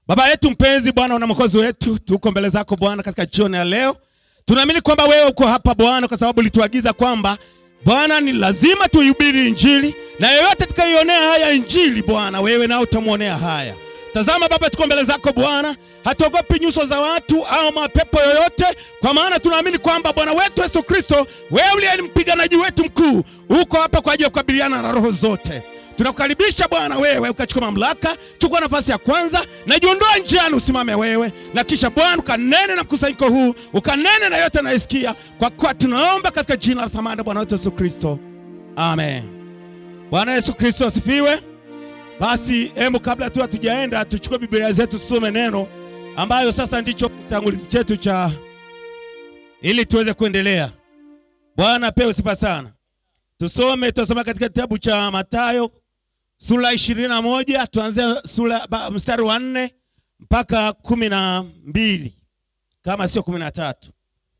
Baba yetu mpenzi, Bwana na mwokozi wetu, tuko mbele zako Bwana katika jioni ya leo. Tunaamini kwamba wewe uko hapa Bwana, kwa sababu ulituagiza kwamba Bwana ni lazima tuihubiri Injili, na yeyote atakayeionea haya Injili Bwana, wewe nao utamwonea haya. Tazama Baba, tuko mbele zako Bwana, hatuogopi nyuso za watu au mapepo yoyote, kwa maana tunaamini kwamba Bwana wetu Yesu Kristo, wewe uliye ni mpiganaji wetu mkuu, uko hapa kwa ajili ya kukabiliana na roho zote. Tunakukaribisha Bwana, wewe ukachukua mamlaka, chukua nafasi ya kwanza na jiondoa njiani, usimame wewe, na kisha Bwana ukanene na mkusanyiko huu, ukanene na yote anayesikia, kwa kuwa tunaomba katika jina la thamani Bwana wetu Yesu Kristo, amen. Bwana Yesu Kristo asifiwe. Basi hebu kabla tu hatujaenda, tuchukue Biblia zetu tusome neno ambayo sasa ndicho kitangulizi chetu cha ili tuweze kuendelea. Bwana apewe sifa sana. Tusome, tutasoma katika kitabu cha Mathayo sura ishirini na moja tuanze sura ba- mstari wa nne mpaka kumi na mbili kama sio kumi na tatu.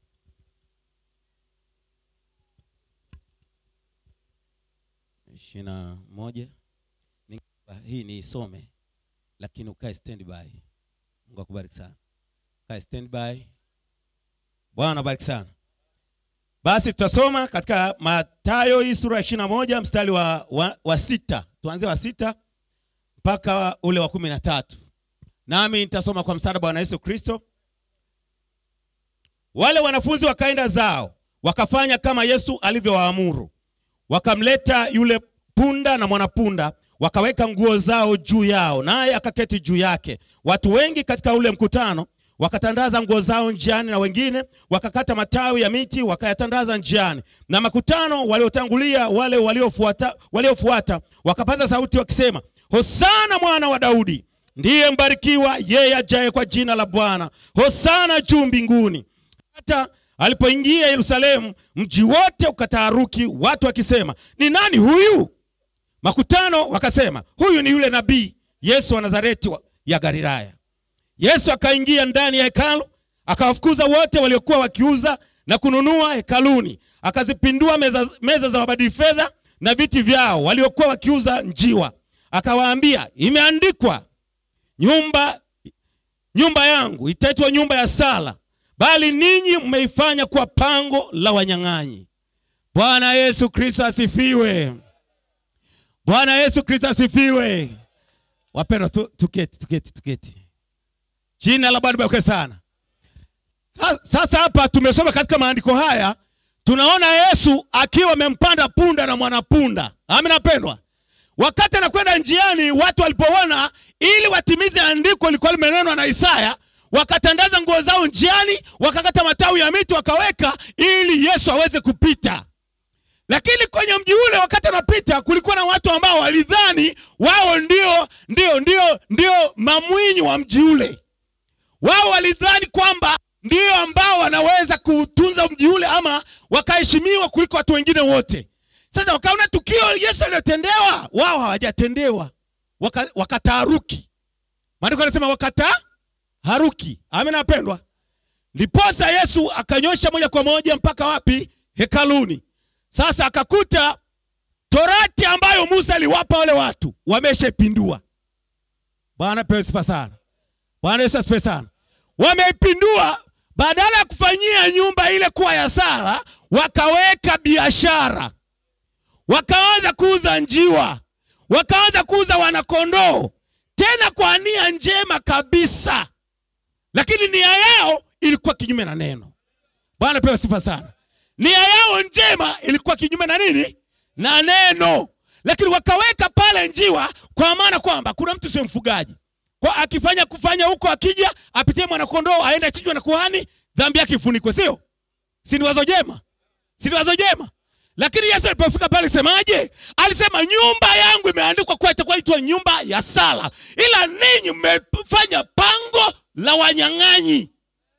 ishirini na moja Ni- hii ni isome, lakini ukae standby. Mungu akubariki sana, ukae standby. Bwana abariki sana. Basi tutasoma katika Mathayo hii sura ya ishirini na moja mstari wa, wa, wa sita tuanzie wa sita mpaka ule wa kumi na tatu nami nitasoma kwa msaada wa Bwana Yesu Kristo. Wale wanafunzi wakaenda zao wakafanya kama Yesu alivyowaamuru, wakamleta yule punda na mwanapunda, wakaweka nguo zao juu yao, naye akaketi juu yake. Watu wengi katika ule mkutano wakatandaza nguo zao njiani, na wengine wakakata matawi ya miti wakayatandaza njiani. Na makutano waliotangulia, wale waliofuata, waliofuata wakapaza sauti wakisema, Hosana mwana wa Daudi, ndiye mbarikiwa yeye ajaye kwa jina la Bwana, Hosana juu mbinguni. Hata alipoingia Yerusalemu, mji wote ukataharuki, watu wakisema, ni nani huyu? Makutano wakasema, huyu ni yule nabii Yesu wa Nazareti wa- ya Galilaya. Yesu akaingia ndani ya hekalu, akawafukuza wote waliokuwa wakiuza na kununua hekaluni, akazipindua meza, meza za wabadili fedha na viti vyao waliokuwa wakiuza njiwa. Akawaambia, imeandikwa, nyumba nyumba yangu itaitwa nyumba ya sala, bali ninyi mmeifanya kuwa pango la wanyang'anyi. Bwana Yesu Kristo asifiwe. Bwana Yesu Kristo asifiwe. Wapendwa, tu- tuketi, tuketi, tuketi. Jina la Bwana libarikiwe sana. Sa- Sasa hapa tumesoma katika maandiko haya, tunaona Yesu akiwa amempanda punda na mwanapunda. Amina pendwa. Wakati anakwenda njiani, watu walipoona ili watimize andiko lilikuwa limenenwa na Isaya, wakatandaza nguo zao njiani, wakakata matawi ya miti wakaweka, ili Yesu aweze kupita. Lakini kwenye mji ule wakati anapita, kulikuwa na watu ambao walidhani wao ndio ndio ndio ndio mamwinyi wa mji ule. Wao walidhani kwamba ndio ambao wanaweza kutunza mji ule ama wakaheshimiwa kuliko watu wengine wote. Sasa wakaona tukio Yesu aliyotendewa, wao hawajatendewa, Waka- wakataharuki. Maandiko yanasema wakataharuki. Amina wapendwa. Ndiposa Yesu akanyosha moja kwa moja mpaka wapi? Hekaluni. Sasa akakuta torati ambayo Musa aliwapa wale watu wameshapindua. Bwana pewe sifa sana. Bwana Yesu asifiwe sana. Wameipindua, badala ya kufanyia nyumba ile kuwa ya sala, wakaweka biashara, wakaanza kuuza njiwa, wakaanza kuuza wanakondoo, tena kwa nia njema kabisa, lakini nia yao ilikuwa kinyume na neno. Bwana pewe sifa sana. Nia yao njema ilikuwa kinyume na nini? Na neno. Lakini wakaweka pale njiwa, kwa maana kwamba kuna mtu sio mfugaji, kwa akifanya kufanya huko, akija apitie mwanakondoo, aende achinjwe na kuhani, dhambi yake ifunikwe, sio? Si ni wazo jema? Si ni wazo jema? Lakini Yesu alipofika pale semaje? Alisema nyumba yangu imeandikwa kuwa itakuwa itwa nyumba ya sala, ila ninyi mmefanya pango la wanyang'anyi.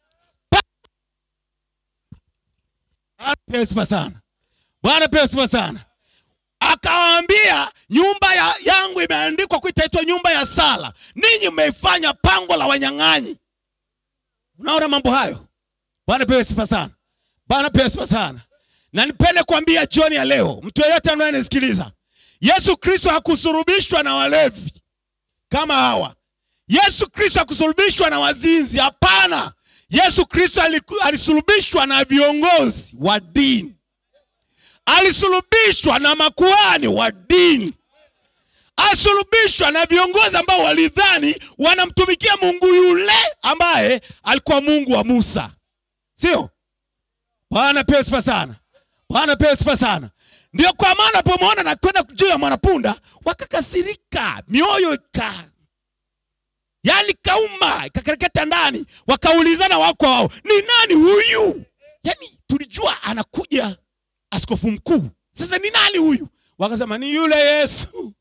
Bwana pewe sifa sana. Bwana pewe sifa sana. Akawaambia nyumba ya, yangu imeandikwa kuwa itaitwa nyumba ya sala, ninyi mmeifanya pango la wanyang'anyi. Unaona mambo hayo? Bwana pewe sifa sana. Bwana pewe sifa sana. Na nipende kuambia jioni ya leo, mtu yeyote anayenisikiliza, Yesu Kristo hakusurubishwa na walevi kama hawa. Yesu Kristo akusulubishwa na wazinzi. Hapana, Yesu Kristo aliku- alisulubishwa na viongozi wa dini, alisulubishwa na makuhani wa dini, alisulubishwa na viongozi ambao walidhani wanamtumikia Mungu yule ambaye alikuwa Mungu wa Musa, sio? Bwana pewe sifa sana, Bwana pewe sifa sana. Ndio kwa maana pomwona na kwenda juu ya mwanapunda wakakasirika, mioyo ika yani kauma ikakereketa ndani, wakaulizana wao kwa wao, ni nani huyu? Yani tulijua anakuja askofu mkuu, sasa ni nani huyu? Wakasema ni yule Yesu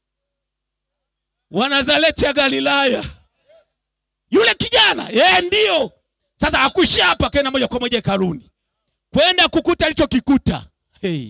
wa Nazareti ya Galilaya, yule kijana yeye ndio. Sasa akuishia hapa, kaenda moja kwa moja hekaluni kwenda kukuta alichokikuta. Hey.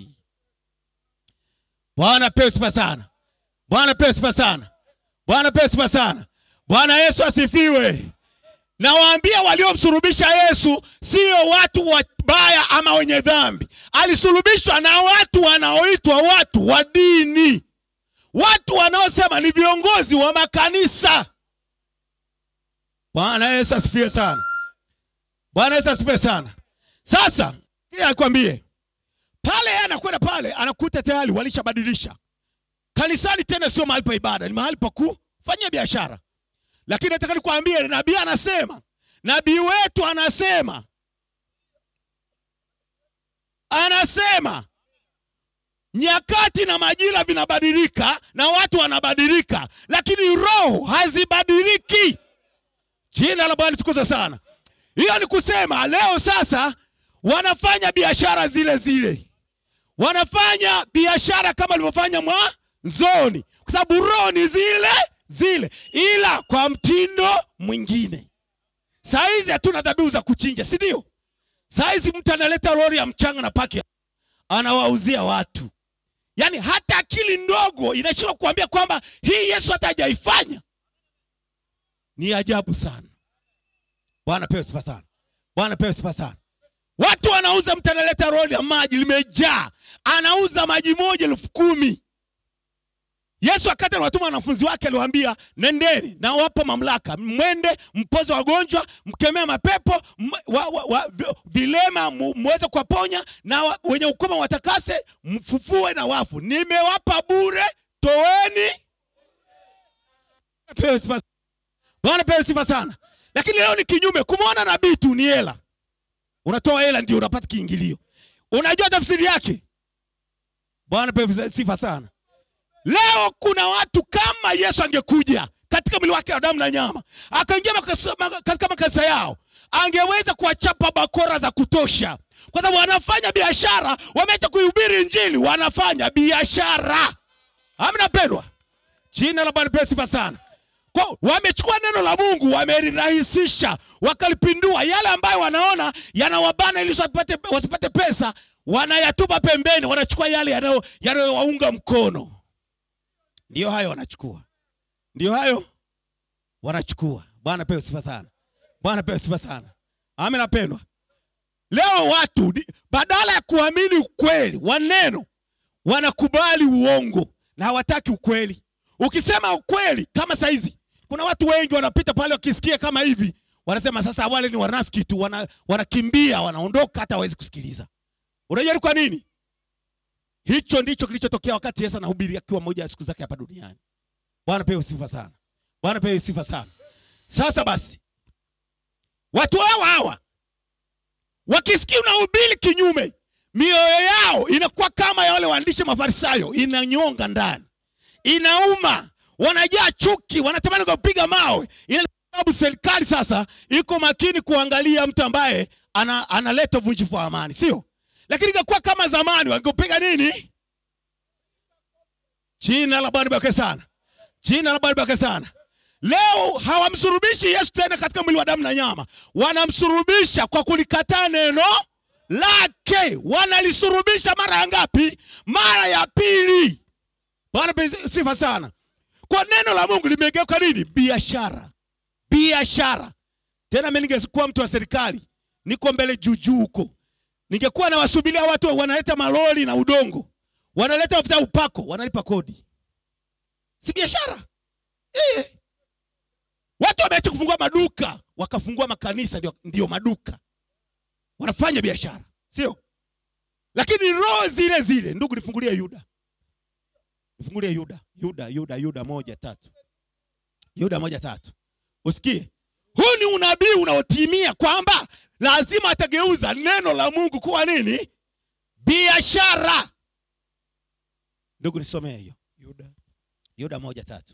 Bwana pewe sifa sana, Bwana pewe sifa sana, Bwana pewe sifa sana. Bwana Yesu asifiwe. Nawaambia waliomsulubisha Yesu sio watu wabaya ama wenye dhambi. Alisulubishwa na watu wanaoitwa watu wa dini, watu wanaosema ni viongozi wa makanisa. Bwana Yesu asifiwe sana, Bwana Yesu asifiwe sana. Sasa ili akwambie pale, yeye anakwenda pale, anakuta tayari walishabadilisha kanisani. Tena sio mahali pa ibada, ni mahali pa kufanyia biashara. Lakini nataka nikwambie, nabii anasema, nabii wetu anasema, anasema nyakati na majira vinabadilika na watu wanabadilika, lakini roho hazibadiliki. Jina la Bwana tukuzwe sana. Hiyo ni kusema leo sasa wanafanya biashara zile zile, wanafanya biashara kama walivyofanya mwanzoni, kwa sababu roho ni zile zile, ila kwa mtindo mwingine. Saa hizi hatuna dhabihu za kuchinja, si ndio? Saa hizi mtu analeta lori ya mchanga na paki anawauzia watu, yaani hata akili ndogo inashindwa kuambia kwamba hii Yesu hata hajaifanya. Ni ajabu sana. Bwana pewe sifa sana, Bwana pewe sifa sana. Watu wanauza, mtu analeta roli ya maji limejaa, anauza maji moja elfu kumi. Yesu akati anawatuma wanafunzi wake aliwaambia, nendeni na wapa mamlaka, mwende mpoze wagonjwa, mkemee mapepo m, wa, wa, wa, vi- vilema mu- muweze kuwaponya na wa, wenye ukoma watakase, mfufue na wafu. Nimewapa bure, toweni. Pewe sifa Bwana pewe sifa sana. Lakini leo ni kinyume, kumwona nabii tu ni hela. Unatoa hela ndio unapata kiingilio. Unajua tafsiri yake? Bwana pewe sifa sana. Leo kuna watu kama Yesu angekuja katika mwili wake wa damu na nyama, akaingia makasa- maka- katika makanisa yao, angeweza kuwachapa bakora za kutosha, kwa sababu wanafanya biashara. Wameacha kuihubiri Injili, wanafanya biashara. Amna pendwa, jina la Bwana pewe sifa sana. Kwa wamechukua neno la Mungu wamelirahisisha, wakalipindua. Yale ambayo wanaona yanawabana ili wasipate, wasipate pesa, wanayatupa pembeni, wanachukua yale yanayo- yanayowaunga mkono. Ndiyo hayo wanachukua, ndiyo hayo wanachukua. Bwana pewe sifa sana, Bwana pewe sifa sana. Amen, napendwa. Leo watu di- badala ya kuamini ukweli wa neno wanakubali uongo na hawataki ukweli. Ukisema ukweli kama saizi, kuna watu wengi wanapita pale wakisikia kama hivi, wanasema sasa wale ni wanafiki tu, wana, wanakimbia wanaondoka, hata hawezi kusikiliza. Unajua ni kwa nini? Hicho ndicho kilichotokea wakati Yesu anahubiri akiwa moja ya siku zake hapa duniani. Bwana pewe sifa sana, Bwana pewe sifa sana. Sasa basi, watu hawa hawa wakisikia unahubiri kinyume, mioyo yao inakuwa kama ya wale waandishi Mafarisayo, inanyonga ndani inauma, wanajaa chuki, wanatamani kupiga mawe. Ile sababu serikali sasa iko makini kuangalia mtu ambaye ana, analeta uvunjifu wa amani, sio? Lakini ingekuwa kama zamani, wangepiga nini? Jina la Bwana libarikiwe sana, jina la Bwana libarikiwe sana. Leo hawamsurubishi Yesu tena katika mwili wa damu na nyama, wanamsurubisha kwa kulikataa neno lake. Wanalisurubisha mara ya ngapi? Mara ya pili. Bwana pe- sifa sana. Kwa neno la Mungu limegeuka nini? Biashara, biashara. Tena mimi ningekuwa mtu wa serikali, niko mbele juujuu huko, ningekuwa nawasubiria watu wanaleta malori na udongo, wanaleta mafuta ya upako, wanalipa kodi, si biashara eh? watu wameacha kufungua maduka wakafungua makanisa ndio, ndio maduka wanafanya biashara sio lakini roho zile zile ndugu nifungulie yuda nifungulie yuda yuda yuda yuda moja tatu yuda moja tatu usikie huu ni unabii unaotimia kwamba lazima atageuza neno la mungu kuwa nini biashara ndugu nisomee hiyo Yuda. yuda moja tatu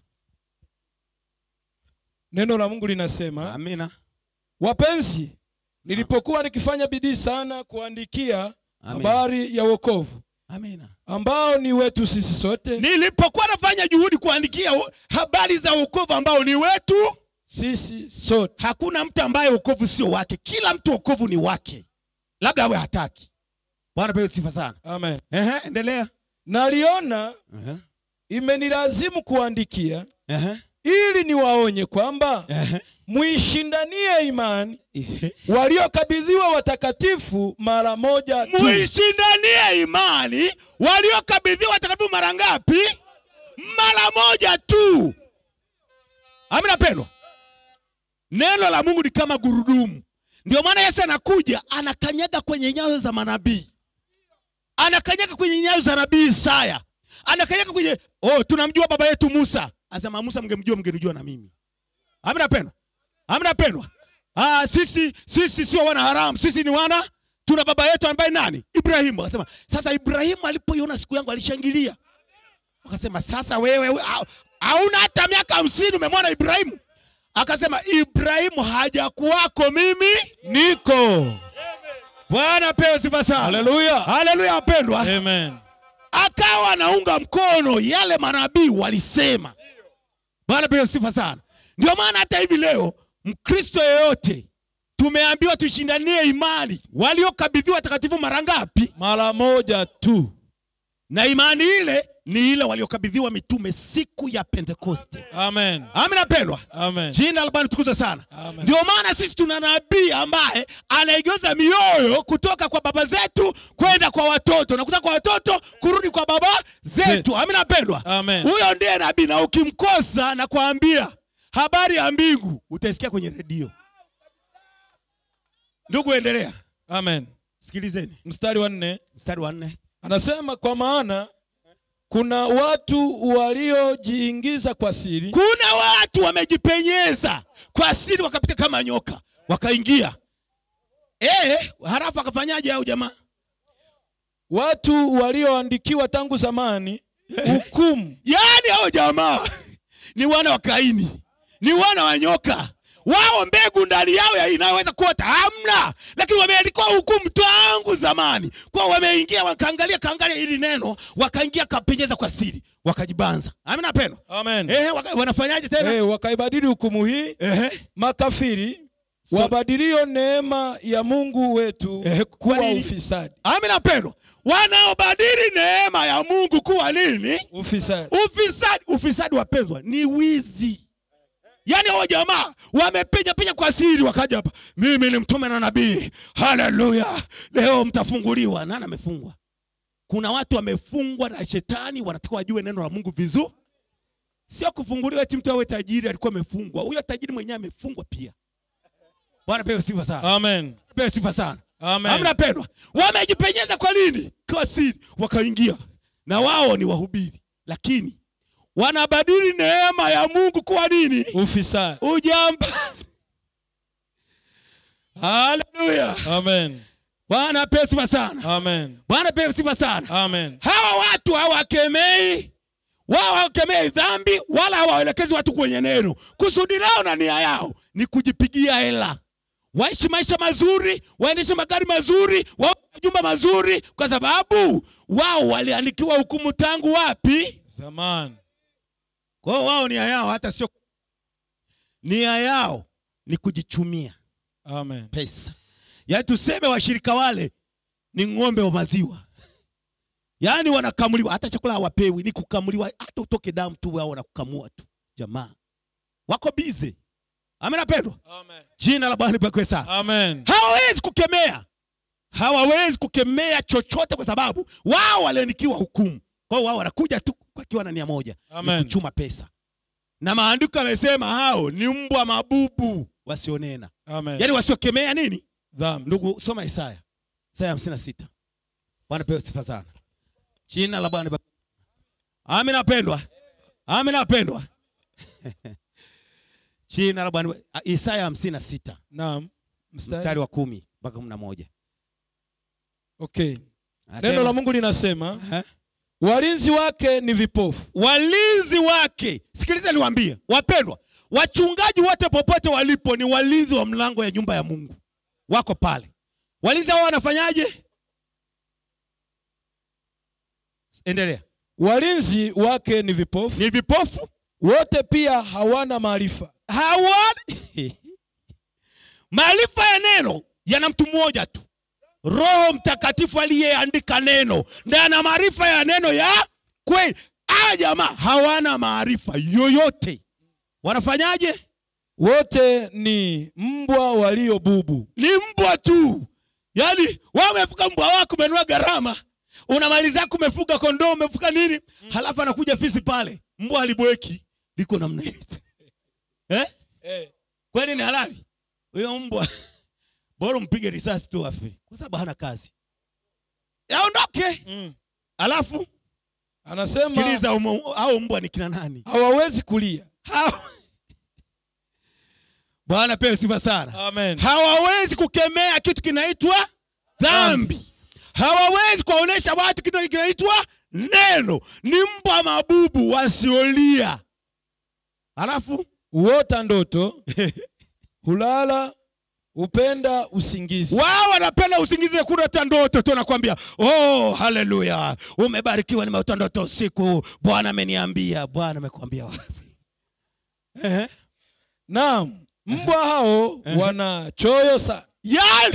Neno la Mungu linasema, amina wapenzi, nilipokuwa nikifanya bidii sana kuandikia Amina. habari ya wokovu amina ambao ni wetu sisi sote, nilipokuwa nafanya juhudi kuandikia u- habari za wokovu ambao ni wetu sisi sote hakuna mtu ambaye wokovu sio wake kila mtu wokovu ni wake labda awe hataki bwana pewe sifa sana amen. Ehe, endelea Naliona Ehe, imenilazimu kuandikia ehe, ili niwaonye kwamba ehe, muishindanie imani ehe. waliokabidhiwa watakatifu mara moja tu. muishindanie imani waliokabidhiwa watakatifu mara ngapi mara moja tu amina pendwa neno la mungu ni kama gurudumu ndio maana yesu anakuja anakanyaga kwenye nyayo za manabii anakanyaga kwenye nyayo za nabii isaya anakanyaga kwenye oh tunamjua baba yetu musa asema musa mngemjua mngenijua na mimi amina pendwa amina pendwa ah, sisi sisi sio wana haramu sisi ni wana tuna baba yetu ambaye nani ibrahimu akasema sasa ibrahimu alipoiona siku yangu alishangilia akasema sasa wewe we- hau- hauna hata miaka hamsini umemwona ibrahimu akasema ibrahimu hajakuwako mimi Niko. bwana pewe sifa sana Haleluya. haleluya wapendwa Amen. akawa anaunga mkono yale manabii walisema bwana pewe sifa sana ndio maana hata hivi leo mkristo yeyote tumeambiwa tushindanie imani waliokabidhiwa takatifu mara ngapi Mara moja tu. na imani ile ni ile waliokabidhiwa mitume siku ya pentekoste Amen. amina pendwa Amen. jina la bwana tukuzwe sana Amen. ndio maana sisi tuna nabii ambaye anaigeuza mioyo kutoka kwa baba zetu kwenda kwa watoto na kutoka kwa watoto kurudi kwa baba zetu amina pendwa Amen. huyo ndiye nabii na ukimkosa na kuambia habari ya mbingu utaisikia kwenye redio ndugu endelea Amen. sikilizeni Mstari wa nne mstari wa nne anasema kwa maana kuna watu waliojiingiza kwa siri kuna watu wamejipenyeza kwa siri wakapita kama nyoka wakaingia eh halafu akafanyaje au jamaa watu walioandikiwa tangu zamani hukumu yaani hao jamaa ni wana wa kaini ni wana wa nyoka wao mbegu ndani yao ya inaweza kuota hamna lakini wameandikiwa hukumu tangu zamani kwa wameingia wakaangalia kaangalia hili neno wakaingia kapenyeza kwa siri wakajibanza amina peno Amen. Ehe, waka, wanafanyaje tena Eh, wakaibadili hukumu hii Ehe. makafiri So- wabadilio neema ya Mungu wetu Eh, kwa kuwa nini? ufisadi. amina pendo wanaobadili neema ya mungu kuwa nini Ufisadi. ufisadi ufisadi wapendwa ni wizi yaani hao jamaa wamepenya penya kwa siri wakaja hapa mimi ni mtume na nabii haleluya leo mtafunguliwa nani amefungwa kuna watu wamefungwa na shetani wanatakiwa wajue neno la mungu vizuri sio kufunguliwa eti mtu awe tajiri alikuwa amefungwa huyo tajiri mwenyewe amefungwa pia bwana pewe sifa sana Amen. pewe sifa sana Amen. hamna pendwa wamejipenyeza kwa nini kwa siri wakaingia na wao ni wahubiri lakini wanabadili neema ya mungu kuwa nini Ufisadi. ujambazi haleluya Amen. bwana pewe sifa sana Amen. bwana pewe sifa sana Amen. hawa watu hawakemei wao hawakemei dhambi wala hawaelekezi watu kwenye neno kusudi lao na nia yao ni kujipigia hela waishi maisha mazuri waendeshe magari mazuri wawe na majumba mazuri kwa sababu wao waliandikiwa hukumu tangu wapi Zamani. kwa hiyo wao nia yao hata sio nia yao ni kujichumia Amen. pesa yaani tuseme washirika wale ni ng'ombe wa maziwa yaani wanakamuliwa hata chakula hawapewi ni kukamuliwa hata utoke damu tu wao wanakukamua tu jamaa wako bize amenapendwa Amen. jina la bwana lipekwe sana Amen. hawawezi kukemea hawawezi kukemea chochote kwa sababu wao waliandikiwa hukumu kwa hiyo wao wanakuja tu wakiwa na nia moja ni Amen. kuchuma pesa na maandiko yamesema hao ni mbwa mabubu wasionena Amen. yaani wasiokemea nini Dhambi. ndugu soma isaya isaya hamsini na sita bwana pewe sifa sana jina la bwana liba- amina apendwa amina apendwa jina la bwana isaya hamsini na sita Naam. Mstari. mstari wa kumi mpaka kumi na moja Okay. Anasema, Neno la Mungu linasema eh, walinzi wake ni vipofu. walinzi wake sikiliza niwaambie wapendwa wachungaji wote popote walipo ni walinzi wa mlango ya nyumba ya mungu wako pale walinzi hao wanafanyaje endelea Walinzi wake ni vipofu. ni vipofu Wote pia hawana maarifa. hawana maarifa ya neno yana mtu mmoja tu roho mtakatifu aliyeandika neno ndiye ana maarifa ya neno ya kweli aya jamaa hawana maarifa yoyote wanafanyaje Wote ni mbwa walio bubu. ni mbwa tu yaani wewe umefuga mbwa wako umenunua gharama unamaliza umefuga kondoo umefuga nini halafu anakuja fisi pale mbwa alibweki liko namna hii eh? kweli ni halali huyo mbwa bora mpige risasi tu afe kwa sababu hana kazi aondoke Mm. alafu Anasema sikiliza umo- au mbwa ni kina nani hawawezi kulia. Hao- bwana pewe sifa sana Amen. hawawezi kukemea kitu kinaitwa dhambi hawawezi kuwaonyesha watu kitu kinaitwa neno ni mbwa mabubu wasiolia alafu Huota ndoto, hulala, hupenda usingizi. wao wanapenda usingizi na kuota ndoto tu nakwambia oh haleluya umebarikiwa nimeota ndoto usiku bwana ameniambia bwana amekwambia wapi Ehe. Naam, mbwa hao wana choyo sana. yani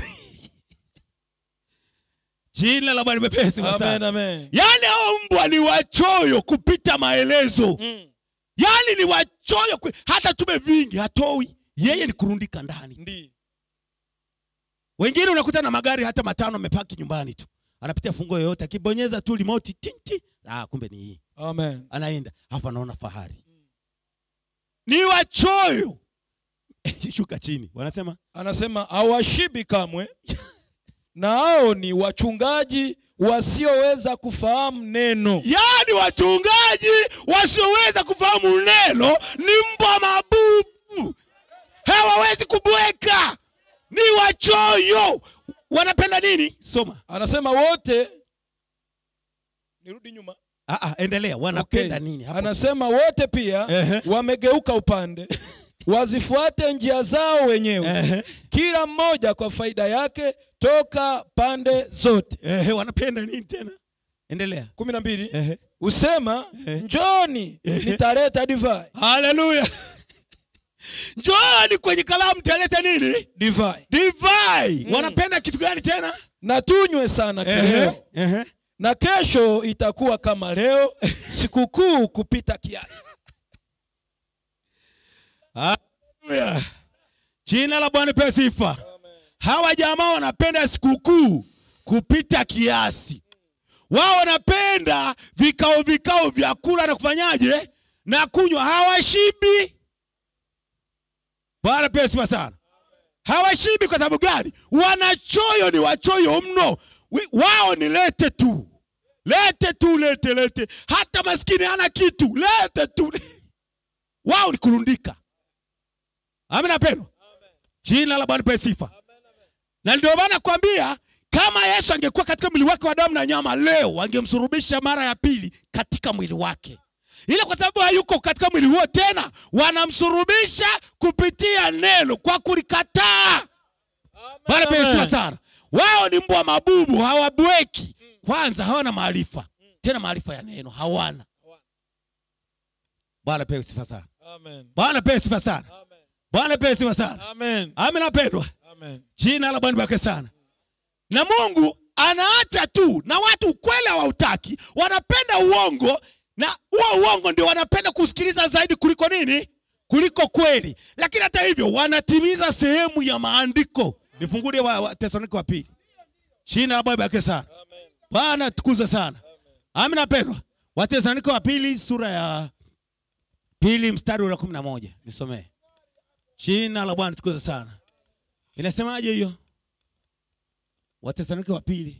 jina la bwana limepesi Amen, sana amen. yani hao mbwa ni wachoyo kupita maelezo Mm. yani ni wachoyo kwe- hata tume vingi hatoi yeye ni kurundika ndani Ndi. wengine unakuta na magari hata matano amepaki nyumbani tu anapitia fungo yoyote akibonyeza tu remote tinti ah, kumbe ni hii Amen. anaenda alafu anaona fahari ni wachoyo shuka chini wanasema Anasema hawashibi kamwe, na hao ni wachungaji wasioweza kufahamu neno. yaani wachungaji wasioweza kufahamu neno ni mbwa mabubu hawawezi kubweka ni wachoyo wanapenda nini soma Anasema wote, nirudi nyuma. ah, ah, endelea wanapenda Okay. nini hapo Anasema wote pia Ehe. wamegeuka upande, wazifuate njia zao wenyewe, Ehe, kila mmoja kwa faida yake toka pande zote. ehe, wanapenda nini tena endelea kumi na mbili Ehe. usema Ehe. njoni Ehe. nitaleta divai haleluya njooni kwenye kalamu taleta nini divai divai wanapenda kitu gani tena na tunywe sana kileo Ehe. na kesho itakuwa kama leo sikukuu kupita kiasi Haleluya. Jina la Bwana pewe sifa. Hawa jamaa wanapenda sikukuu kupita kiasi. Wao wanapenda vikao vikao vya kula na kufanyaje na kunywa, hawashibi. Bwana pewe sifa sana. Hawashibi kwa sababu gani? Wanachoyo, ni wachoyo mno. Wi- Wao ni lete tu, lete tu, lete lete. Hata maskini hana kitu, lete tu. Wao ni kurundika. Amina pendwa. Jina la Bwana pewe sifa. Na ndio maana kwambia kama Yesu angekuwa katika mwili wake wa damu na nyama leo angemsurubisha mara ya pili katika mwili wake. Ila kwa sababu hayuko katika mwili huo tena, wanamsurubisha kupitia neno kwa kulikataa. Bwana pewe sifa sana. Wao ni mbwa mabubu, hawabweki. Kwanza hawana maarifa, tena maarifa ya neno hawana. Bwana pewe sifa sana. Amen. Bwana pewe sifa sana. Amen. Bwana pewe sifa sana. Amen. Amina pendwa. Amen. Jina la Bwana libarikiwe sana. Na Mungu anaacha tu na watu ukweli hawautaki, wanapenda uongo na huo uongo ndio wanapenda kusikiliza zaidi kuliko nini? Kuliko kweli. Lakini hata hivyo wanatimiza sehemu ya maandiko. Nifungulie wa, wa Tesalonike wa pili. Jina la Bwana libarikiwe sana. Bwana tukuze sana. Amina pendwa. Wathesalonike wa pili sura ya pili mstari wa kumi na moja nisomee jina la bwana tukuze sana inasemaje hiyo watesalonike wa pili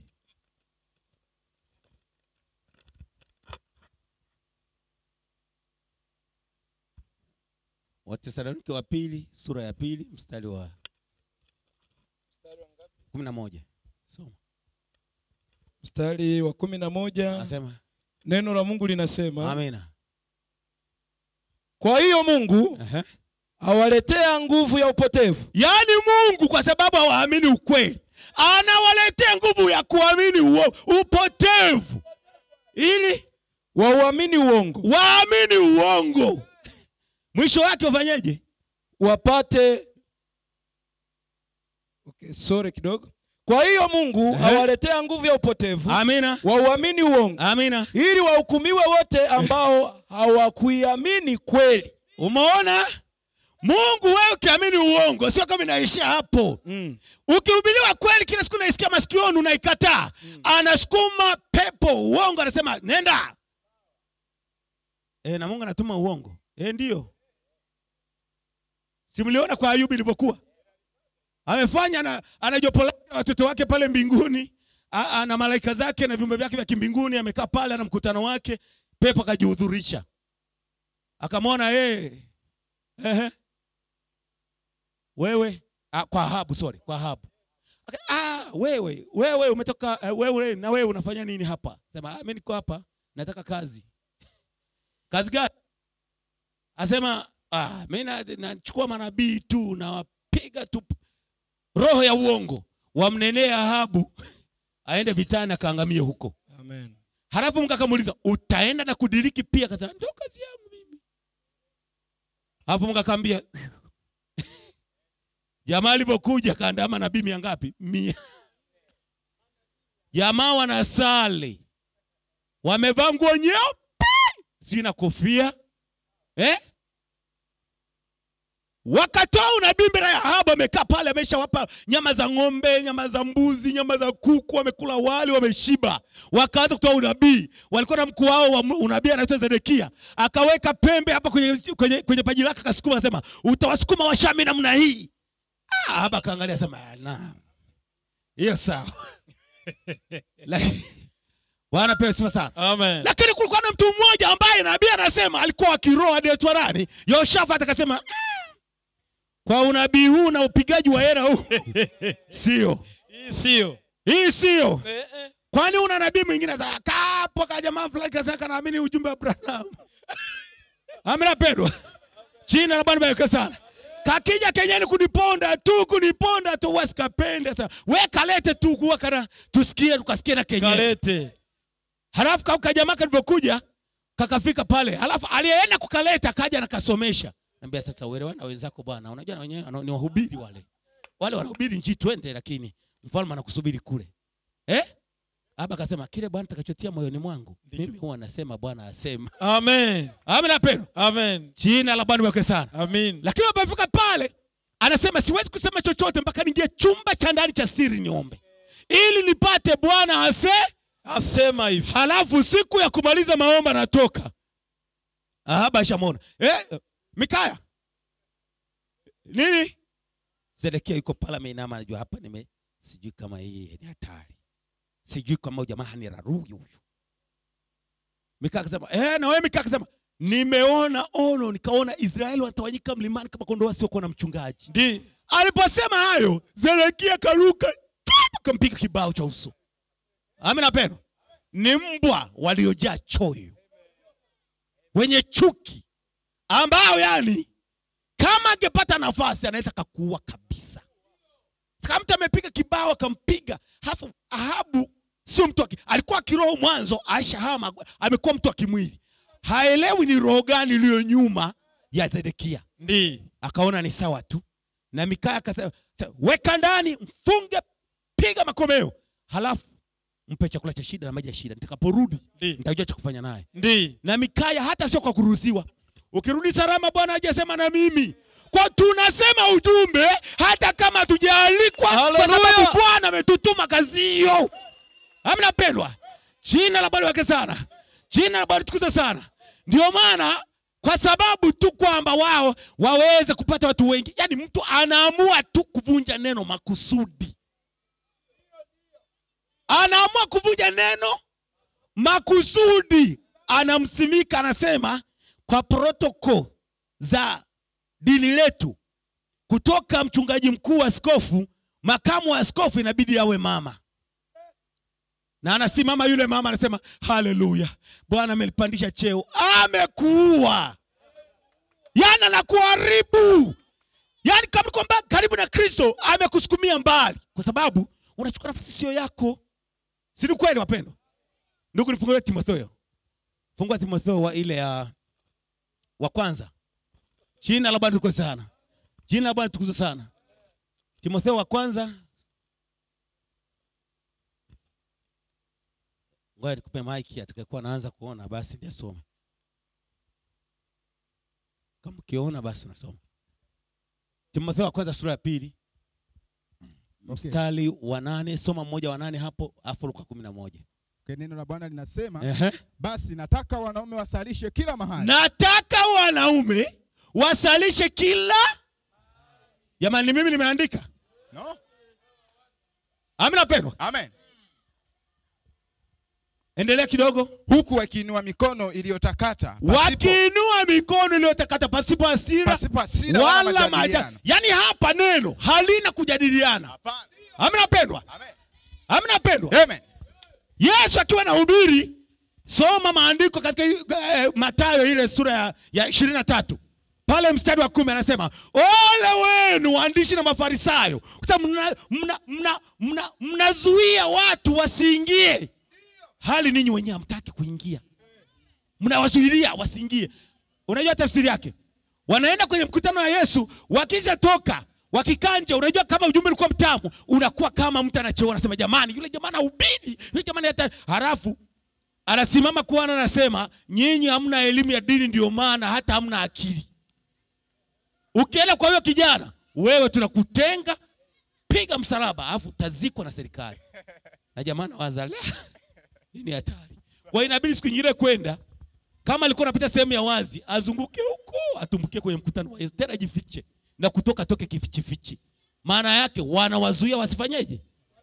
watesalonike wa pili sura ya pili mstari wa kumi na moja soma mstari wa kumi na moja anasema neno la mungu linasema amina kwa hiyo mungu Ehe. awaletea nguvu ya upotevu yaani mungu kwa sababu hawaamini ukweli anawaletea nguvu ya kuamini uo, upotevu ili wauamini uongo waamini uongo mwisho wake wafanyeje wapate okay, sorry kidogo kwa hiyo mungu Ehe. awaletea nguvu ya upotevu amina wauamini uongo amina ili wahukumiwe wote ambao hawakuiamini kweli umeona mungu wewe ukiamini uongo sio kama inaishia hapo mm. ukihubiriwa kweli kila siku naisikia masikioni unaikataa anasukuma pepo uongo anasema nenda e, na mungu anatuma uongo e, ndio simliona kwa ayubu ilivyokuwa amefanya na anajopolea watoto wake pale mbinguni A- ana malaika zake na viumbe vyake vya kimbinguni amekaa pale ana mkutano wake pepo akajihudhurisha akamwona yeye ehe wewe ah, kwa Ahabu sorry kwa Ahabu Aka- ah, wewe wewe umetoka eh, wewe na wewe unafanya nini hapa sema ah, mimi niko hapa nataka kazi kazi gani asema ah, mimi na- nachukua manabii tu nawapiga tu roho ya uongo wamnenea Ahabu aende vitani akaangamie huko Amen. halafu Mungu akamuuliza utaenda na kudiriki pia akasema ndio kazi yangu mimi halafu Mungu akamwambia jamaa alivyokuja kaandama nabii mia ngapi mia jamaa wanasali wamevaa nguo nyeupe sina kofia eh? wakatoa unabii mbele ya Ahabu amekaa pale ameshawapa nyama za ng'ombe nyama za mbuzi nyama za kuku wamekula wali wameshiba wakaanza kutoa unabii walikuwa na mkuu wao wa unabii anaitwa Zedekia akaweka pembe hapa kwenye, kwenye, kwenye paji lake akasukuma asema utawasukuma washami namna hii ah, hapa akaangalia asema naam hiyo sawa Lakini- bwana pewe sifa sana Amen. lakini kulikuwa na mtu mmoja ambaye nabii anasema alikuwa wa kiroho anaitwa nani yoshafat akasema "Mm, kwa unabii huu na upigaji wa hera huu sio Hii sio. hii sio Eh, eh. kwani una nabii mwingine za kapo ka jamaa fulani kasaka naamini ujumbe wa Branham amina pendwa jina la Bwana barikiwe sana kakija kenyeni kuniponda tu kuniponda tu wasikapende sasa we kalete tu kuwa kana tusikie tukasikie na kenyewe Kalete. halafu ka- kajamaa kalivyokuja kakafika pale halafu aliyeenda kukaleta kaja nakasomesha naambia sasa uelewa na wenzako bwana unajua na wenyewe wana- ni wahubiri wale wale wanahubiri nchi twende lakini mfalme anakusubiri kule eh hapa akasema kile bwana takachotia moyoni mwangu mimi huwa nasema bwana asema Amen. amina pendo Amen. jina la bwana wake sana Amin. lakini wamefika pale anasema siwezi kusema chochote mpaka ningie chumba cha ndani cha siri niombe ili nipate bwana ase Asema hivi. halafu siku ya kumaliza maombi anatoka ahaba shamona eh, mikaya nini zedekia yuko pale ameinama anajua hapa nime sijui kama hii ni hatari sijui kama huyu jamaa ni rarui huyu mikaya akasema eh, na wewe mikaya akasema nimeona ono nikaona israeli wanatawanyika mlimani kama kondoo wasiokuwa na mchungaji Ndi. aliposema hayo zedekia karuka tup, kampiga kibao cha uso amina peno ni mbwa waliojaa choyo wenye chuki ambao yani kama angepata nafasi anaweza kakuua kabisa kama mtu amepiga kibao akampiga halafu ahabu sio mtu wa ki- alikuwa kiroho mwanzo aishahama amekuwa mtu wa kimwili haelewi ni roho gani iliyo nyuma ya zedekia Ndi. akaona ni sawa tu na mikaya akasema "Sa- weka ndani mfunge piga makomeo halafu mpe chakula cha shida na maji ya shida nitakaporudi Ndi. nitajua cha kufanya naye Ndi. na mikaya hata sio kwa kuruhusiwa ukirudi salama bwana hajasema na mimi kwa tunasema ujumbe hata kama hatujaalikwa kwa Hallelujah. sababu bwana ametutuma kazi hiyo amna pendwa jina la bwana wake sana jina la bwana tukuze sana ndio maana kwa sababu tu kwamba wao waweze kupata watu wengi. Yaani mtu anaamua tu kuvunja neno makusudi, anaamua kuvunja neno makusudi, anamsimika, anasema kwa protoko za dini letu, kutoka mchungaji mkuu wa askofu, makamu wa askofu inabidi awe mama na anasimama yule mama anasema haleluya, Bwana amelipandisha cheo, amekuua yani anakuharibu, yani kama kwamba karibu na Kristo amekusukumia mbali, kwa sababu unachukua nafasi sio yako. Si ni kweli wapendwa? Ndugu, nifungulie Timotheo, fungua Timotheo wa ile ya wa kwanza. Jina la Bwana tukuzwe sana, jina la Bwana tukuzwe sana. Timotheo wa kwanza Ngoja nikupe maiki, atakayekuwa anaanza kuona basi ndiye asome. Kama ukiona basi unasoma. Timotheo wa kwanza sura ya pili Okay. mstari wa nane soma mmoja wa nane hapo, afu Luka kumi na moja. Okay, neno la Bwana linasema Ehe. basi nataka wanaume wasalishe kila mahali Nataka wanaume wasalishe kila. Jamani, ni mimi nimeandika. no? Amina pendwa, Amen. endelea kidogo. huku wakiinua mikono iliyotakata pasipo- Wakiinua mikono iliyotakata pasipo hasira pasipo hasira wala wala maja. majadiliano. Yaani hapa neno halina kujadiliana. Hapana. Amina pendwa, Amen. amina pendwa. Amen. Yesu akiwa na hubiri, soma maandiko katika eh, Mathayo ile sura ya, ya ishirini na tatu pale mstari wa kumi anasema ole wenu waandishi na Mafarisayo, kwa sababu mnazuia mna, mna, mna, mnazuia watu wasiingie, hali ninyi wenyewe hamtaki kuingia, mnawazuilia wasiingie. Unajua tafsiri yake? Wanaenda kwenye mkutano wa Yesu, wakisha toka wakikaa nje, unajua kama ujumbe ulikuwa mtamu, unakuwa kama mtu anacheua, anasema jamani, yule jamaa anahubiri, yule jamani hata halafu anasimama kuana, anasema nyinyi hamna elimu ya dini, ndio maana hata hamna akili. Ukienda kwa huyo kijana, wewe tunakutenga, piga msalaba, alafu utazikwa na serikali. Na jamaa nawaza "La, hii ni hatari. Kwa hiyo inabidi siku nyingine kwenda kama alikuwa anapita sehemu ya wazi, azunguke huko, atumbukie kwenye mkutano wa Yesu, tena ajifiche na kutoka toke kifichifichi. Maana yake wanawazuia wasifanyeje?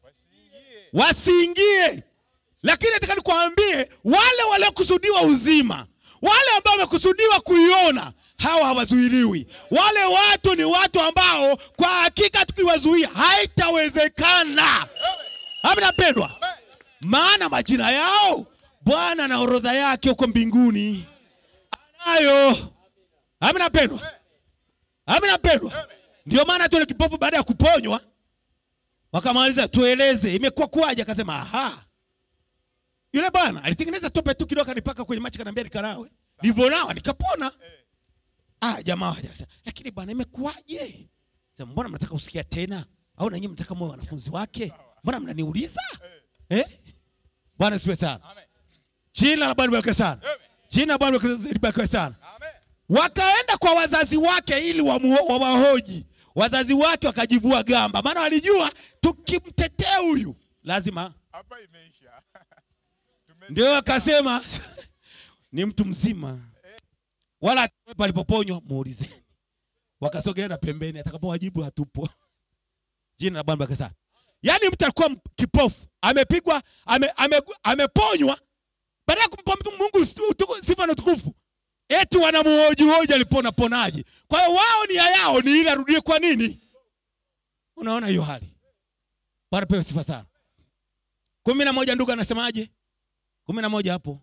Wasiingie. Lakini nataka nikwambie wale waliokusudiwa uzima, wale ambao wamekusudiwa kuiona, hawa hawazuiliwi. Wale watu ni watu ambao kwa hakika tukiwazuia haitawezekana. Amina pendwa, maana majina yao Bwana na orodha yake huko mbinguni anayo. Amina pendwa, amina pendwa. Ndio maana tu yule kipofu baada ya kuponywa wakamaliza, tueleze imekuwa kuwaje? Akasema aha, yule bwana alitengeneza tope tu kidogo, kanipaka kwenye macho, kaniambia nikanawe, nilivyonawa nikapona. Ah, jamaa hajasema, lakini bwana imekuwaje? Sema, mbona mnataka usikia tena, au na nyinyi mnataka mwe wanafunzi wake? Mbona mnaniuliza eh? Bwana sifiwe sana. Amen. Jina la Bwana libarikiwe sana. Jina la Bwana libarikiwe sana. Wakaenda kwa wazazi wake ili wamu- wawahoji. Wazazi wake wakajivua gamba, maana walijua tukimtetea huyu lazima. hapa imeisha Tume- Ndio akasema ni mtu mzima, wala palipoponywa muulizeni. Wakasogea na pembeni, atakapowajibu hatupo. Jina la Bwana libarikiwe sana. Yaani mtu alikuwa m- kipofu, amepigwa, ame, ame, ameponywa, baada ya kumpa mtu Mungu utu- sifa na utukufu, eti wanamuhoji hoji alipona ponaje. Kwa hiyo wao nia yao ni ili arudie kwa nini? Unaona hiyo hali. Bwana pewe sifa sana. kumi na moja ndugu anasemaje? kumi na moja hapo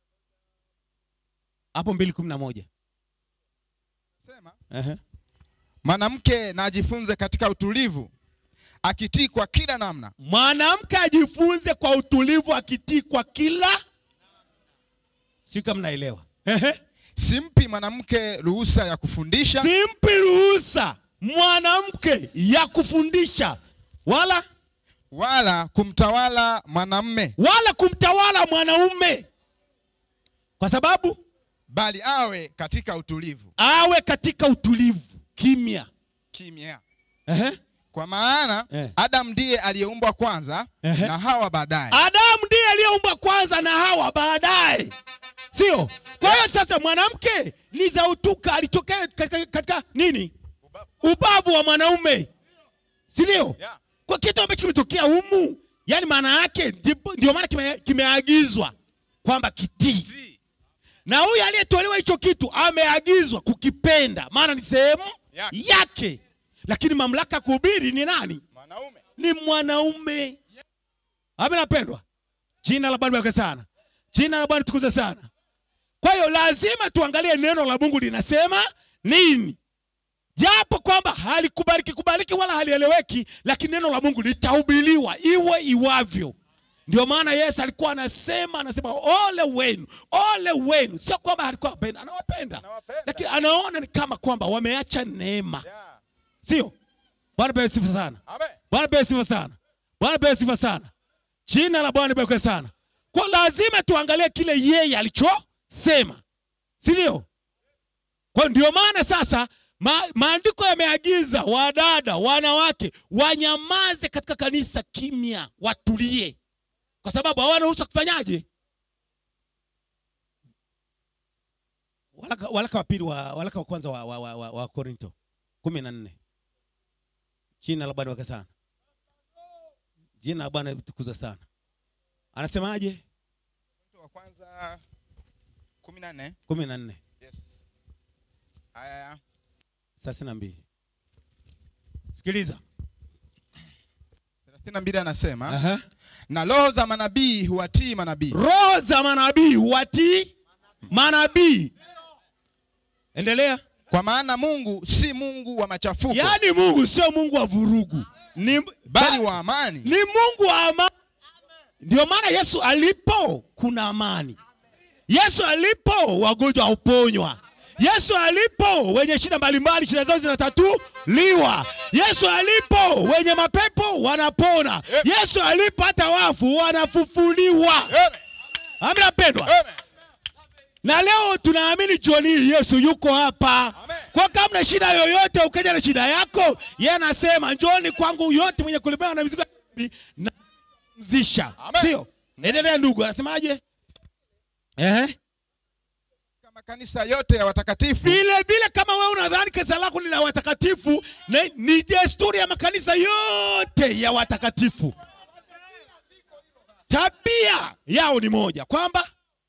hapo mbili kumi na moja Sema, Ehe. mwanamke na ajifunze katika utulivu akitii kwa kila namna Mwanamke ajifunze kwa utulivu, akitii kwa kila. Si kama mnaelewa? Ehe. simpi mwanamke ruhusa ya kufundisha Simpi ruhusa mwanamke ya kufundisha wala wala kumtawala mwanamme wala kumtawala mwanaume, kwa sababu bali awe katika utulivu awe katika utulivu, kimya. kimya Ehe. kwa maana Eh. Adam ndiye aliyeumbwa kwanza Ehe. na Hawa baadaye. Adamu ndiye aliyeumbwa kwanza na Hawa baadaye, sio? kwa hiyo sasa mwanamke ni za utuka alitokea katika, katika nini Ubavu. ubavu wa mwanaume si ndio Yeah. kwa kitu ambacho kimetokea humu yani maana yake ndipo- ndio maana kime- kimeagizwa kwamba kitii Tii. na huyu aliyetolewa hicho kitu ameagizwa kukipenda maana ni sehemu Yake. yake lakini mamlaka ya kuhubiri ni nani Mwanaume. ni mwanaume ame napendwa jina la bwana liweke sana jina la bwana tukuze sana kwa hiyo lazima tuangalie neno la mungu linasema nini japo kwamba halikubaliki kubaliki wala halieleweki lakini neno la mungu litahubiriwa iwe iwavyo ndio maana yesu alikuwa anasema anasema ole wenu ole wenu sio kwamba alikuwa apenda anawapenda Anawapenda. lakini anaona ni kama kwamba wameacha neema Yeah. sio bwana pewe sifa sana Amen. Bwana pewe sifa sana. Bwana pewe sifa sana. Jina la Bwana libarikiwe sana. Kwa lazima tuangalie kile yeye alichosema. Si ndio? Kwa ndio maana sasa ma, maandiko yameagiza wadada, wanawake wanyamaze katika kanisa kimya, watulie. Kwa sababu hawana ruhusa kufanyaje? Walaka, walaka wa pili wa walaka wa kwanza wa, wa, wa, wa, wa Korinto 14. Jina la Bwana wake sana. Jina la Bwana litukuza sana. Anasemaje? Wa kwanza kumi na nne. kumi na nne Yes. Aya thelathini na mbili. Sikiliza. thelathini na mbili anasema Aha. na roho za manabii huwatii manabii Roho za manabii watii manabii. Endelea. kwa maana Mungu si Mungu wa machafuko Yaani Mungu sio Mungu wa vurugu. Ni bali ba- wa amani. ni Mungu wa amani. Ndio maana Yesu alipo kuna amani. Yesu alipo wagonjwa huponywa. Yesu alipo wenye shida mbalimbali shida zao zinatatuliwa. Yesu alipo wenye mapepo wanapona. Yesu alipo hata wafu wanafufuliwa. Amen. Amina pendwa. Amen. Na leo tunaamini jioni hii Yesu yuko hapa. Amen. Kwa kama na shida yoyote ukaja na shida yako, yeye anasema njoni kwangu yote mwenye kulemewa na mizigo na mzisha. Amen. Sio? Endelea ndugu, anasemaje? Eh? Kama kanisa yote ya watakatifu Vile vile kama wewe unadhani kanisa lako ni la watakatifu, na- ni desturi ya makanisa yote ya watakatifu. Tabia yao ni moja, kwamba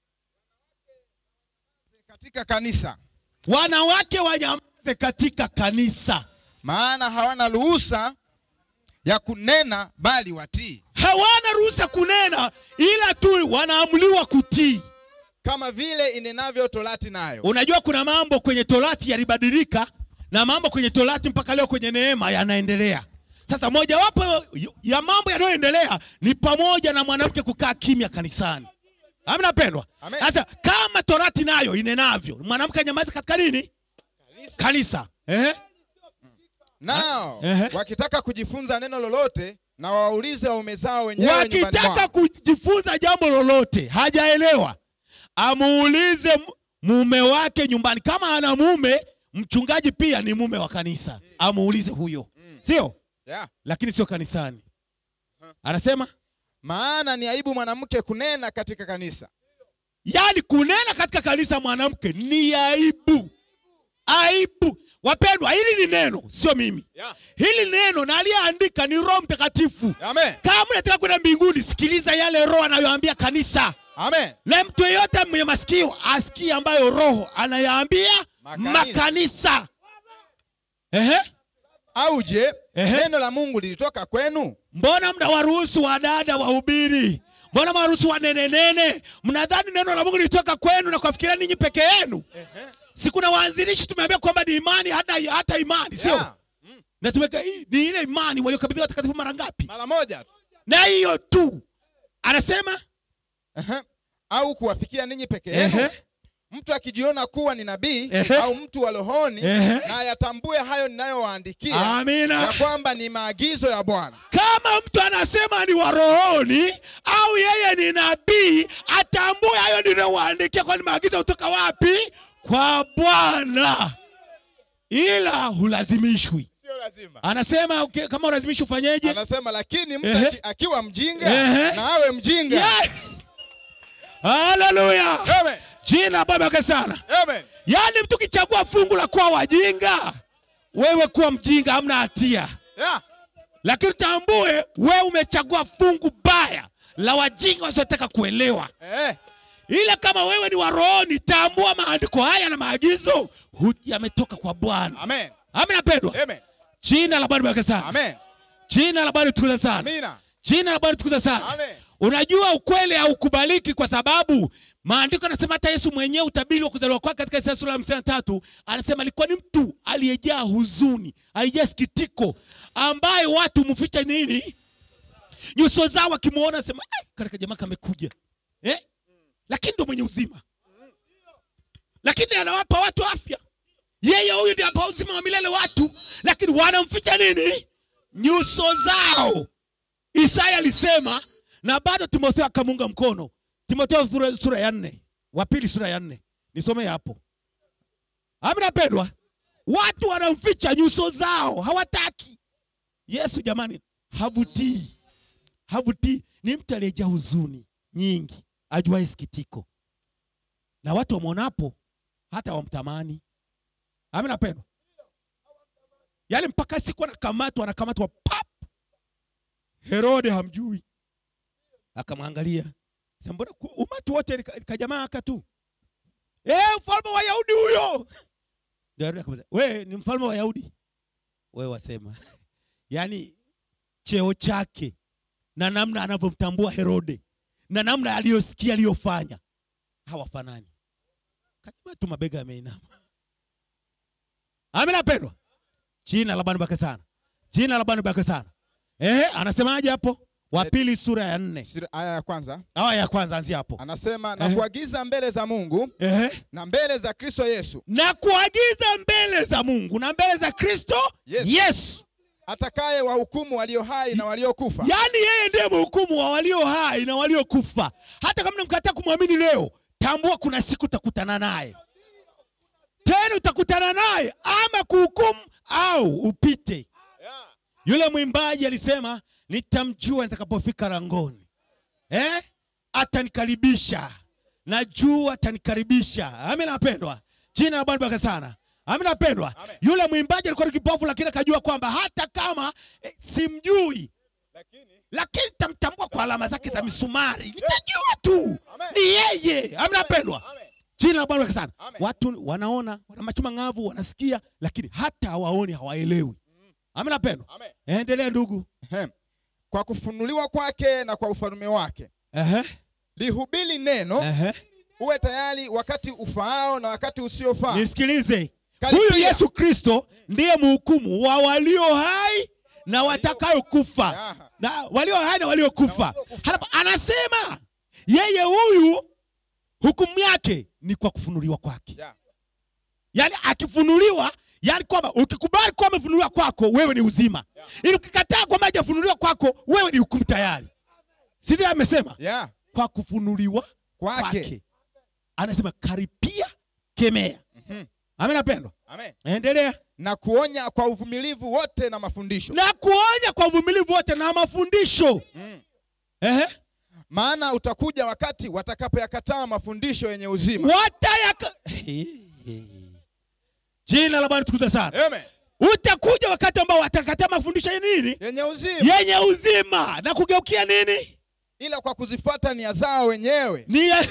katika kanisa, wanawake wanyamaze katika kanisa. maana hawana ruhusa ya kunena, bali watii, hawana ruhusa kunena ila tu wanaamuliwa kutii kama vile inenavyo torati nayo. unajua kuna mambo kwenye torati yalibadilika na mambo kwenye torati mpaka leo kwenye neema yanaendelea sasa mojawapo ya mambo yanayoendelea ni pamoja na mwanamke kukaa kimya kanisani amna pendwa Amen. sasa kama torati nayo inenavyo mwanamke anyamazi katika nini kanisa Ehe. Nao Ehe. wakitaka kujifunza neno lolote, na waulize waume zao wenyewe nyumbani wakitaka mwao. kujifunza jambo lolote hajaelewa amuulize m- mume wake nyumbani kama ana mume mchungaji pia ni mume wa kanisa amuulize huyo sio Yeah. lakini sio kanisani anasema Maana ni aibu mwanamke kunena katika kanisa. yani kunena katika kanisa mwanamke ni aibu aibu wapendwa hili ni neno sio mimi Yeah. hili neno na aliyeandika ni roho mtakatifu Amen. kama unataka kwenda mbinguni sikiliza yale roho anayoambia kanisa Amen. na mtu yeyote mwenye masikio asikie ambayo roho anayaambia Makanisa. makanisa Ehe. Au je, Ehe. neno la Mungu lilitoka kwenu? mbona mnawaruhusu wadada wahubiri mbona mnawaruhusu wanenenene mnadhani neno la mungu lilitoka kwenu na kuwafikiria ninyi peke yenu si kuna waanzilishi tumeambia kwamba ni imani hata, hata imani sio Yeah. na tumeka hii ni ile imani waliokabidhiwa watakatifu mara ngapi Mara moja tu. na hiyo tu anasema Ehe. Au kuwafikia ninyi peke yenu? ehe, Mtu akijiona kuwa ni nabii Ehe. au mtu wa rohoni Ehe. na ayatambue hayo ninayowaandikia amina ya kwamba ni maagizo ya Bwana. kama mtu anasema ni wa rohoni au yeye ni nabii atambue hayo ninayowaandikia kwani maagizo kutoka wapi kwa bwana ila hulazimishwi Sio lazima. anasema okay, kama ulazimishwi ufanyeje Anasema lakini mtu Ehe. aki- akiwa mjinga Ehe. na awe mjinga. Yeah. haleluya Amen. jina la Bwana baraka sana. Amen. Yaani mtu kichagua fungu la kuwa wajinga, wewe kuwa mjinga, hamna hatia, Yeah. lakini utambue wewe umechagua fungu baya la wajinga wasiotaka kuelewa. Eh. Ila kama wewe ni wa rohoni, tambua maandiko haya na maagizo hu- yametoka kwa Bwana. Amen. Amina pendwa. Amen. Jina la Bwana baraka sana. Amen. Jina la Bwana litukuze sana. Amina. Jina la Bwana litukuze sana. Amen. Unajua ukweli haukubaliki kwa sababu maandiko yanasema hata Yesu mwenyewe utabiri wa kuzaliwa kwake katika Isaya sura ya hamsini na tatu anasema alikuwa ni mtu aliyejaa huzuni, aliyejaa sikitiko, ambaye watu mficha nini nyuso zao, wakimwona sema "Ai, katika jamaa kamekuja eh? Lakini ndo mwenye uzima, lakini anawapa watu afya. Yeye huyu ndiye apa uzima wa milele watu, lakini wanamficha nini nyuso zao. Isaya alisema na bado Timotheo akamunga mkono. Timotheo sura, sura ya nne, wa pili sura ya nne, nisome hapo. Amina pendwa, watu wanamficha nyuso zao, hawataki. Yesu jamani, havutii, havutii. Ni mtu aliyejaa huzuni nyingi, ajuaye sikitiko, na watu wamwonapo hata wamtamani. Amina pendwa, yaani mpaka siku anakamatwa, anakamatwa pap Herode hamjui, akamwangalia sema, mbona ku- umati wote ni ka- kajamaa aka tu eh, mfalme wa Yahudi huyo. Ndio Herode akamwambia, we ni mfalme wa Yahudi? We wasema yaani cheo chake na namna anavyomtambua Herode na namna aliyosikia aliyofanya hawafanani. Kajamaa tu mabega yameinama. Amina pendwa, jina la Bwana baraka sana, jina la Bwana baraka sana. Eh, anasemaje hapo? Wa pili sura ya nne Sura- aya ya kwanza aya ya kwanza anzia hapo. anasema na Eh. kuagiza mbele za Mungu Eh, na mbele za Kristo Yesu na kuagiza mbele za Mungu na mbele za Kristo Yesu. Yesu. atakaye wahukumu walio hai na waliokufa Yaani yeye ndiye mhukumu wa walio hai na waliokufa. Hata kama mkataa kumwamini leo, tambua kuna siku utakutana naye tena, utakutana naye ama kuhukumu au upite. Yule mwimbaji alisema nitamjua nitakapofika langoni, eh? Atanikaribisha, najua atanikaribisha. Amina napendwa, jina la Bwana baraka sana. Amina napendwa. Amen. Yule mwimbaji alikuwa ni kipofu, lakini akajua kwamba hata kama eh, simjui Lakini lakini nitamtambua kwa alama zake za misumari, nitajua tu Amen. ni yeye. Amina pendwa, Amen. jina la Bwana baraka sana. Amen. Watu wanaona, wana macho mang'avu, wanasikia, lakini hata hawaoni, hawaelewi. Amina pendwa, Amen. endelea ndugu. Ehem. kwa kufunuliwa kwake na kwa ufalme wake Ehe, lihubiri neno ehe. uwe tayari wakati ufaao na wakati usiofaa Nisikilize, Karibia. huyu Yesu Kristo ndiye mhukumu wa walio hai na watakayokufa, Aha. na walio hai na waliokufa. waliokufa. Halafu anasema yeye huyu hukumu yake ni kwa kufunuliwa kwake. Yeah. Yaani akifunuliwa, yaani kwamba ukikubali kwamba amefunuliwa kwako, wewe ni uzima, ili ukikataa kwamba hajafunuliwa kwako, wewe ni hukumu tayari. Si ndio amesema? Yeah. Kwa kufunuliwa Kwake. kwake. Anasema karipia, kemea. Mhm. Amina pendwa. Amen. Endelea. na kuonya kwa uvumilivu wote na mafundisho Na kuonya kwa uvumilivu wote na mafundisho. Mm. Ehe. maana utakuja wakati watakapoyakataa mafundisho yenye uzima Watayaka. Jina la Bwana tukuza sana. Amen. Utakuja wakati ambao watakataa mafundisho ya nini? yenye uzima Yenye uzima na kugeukia nini? ila kwa kuzifuata nia zao wenyewe Nia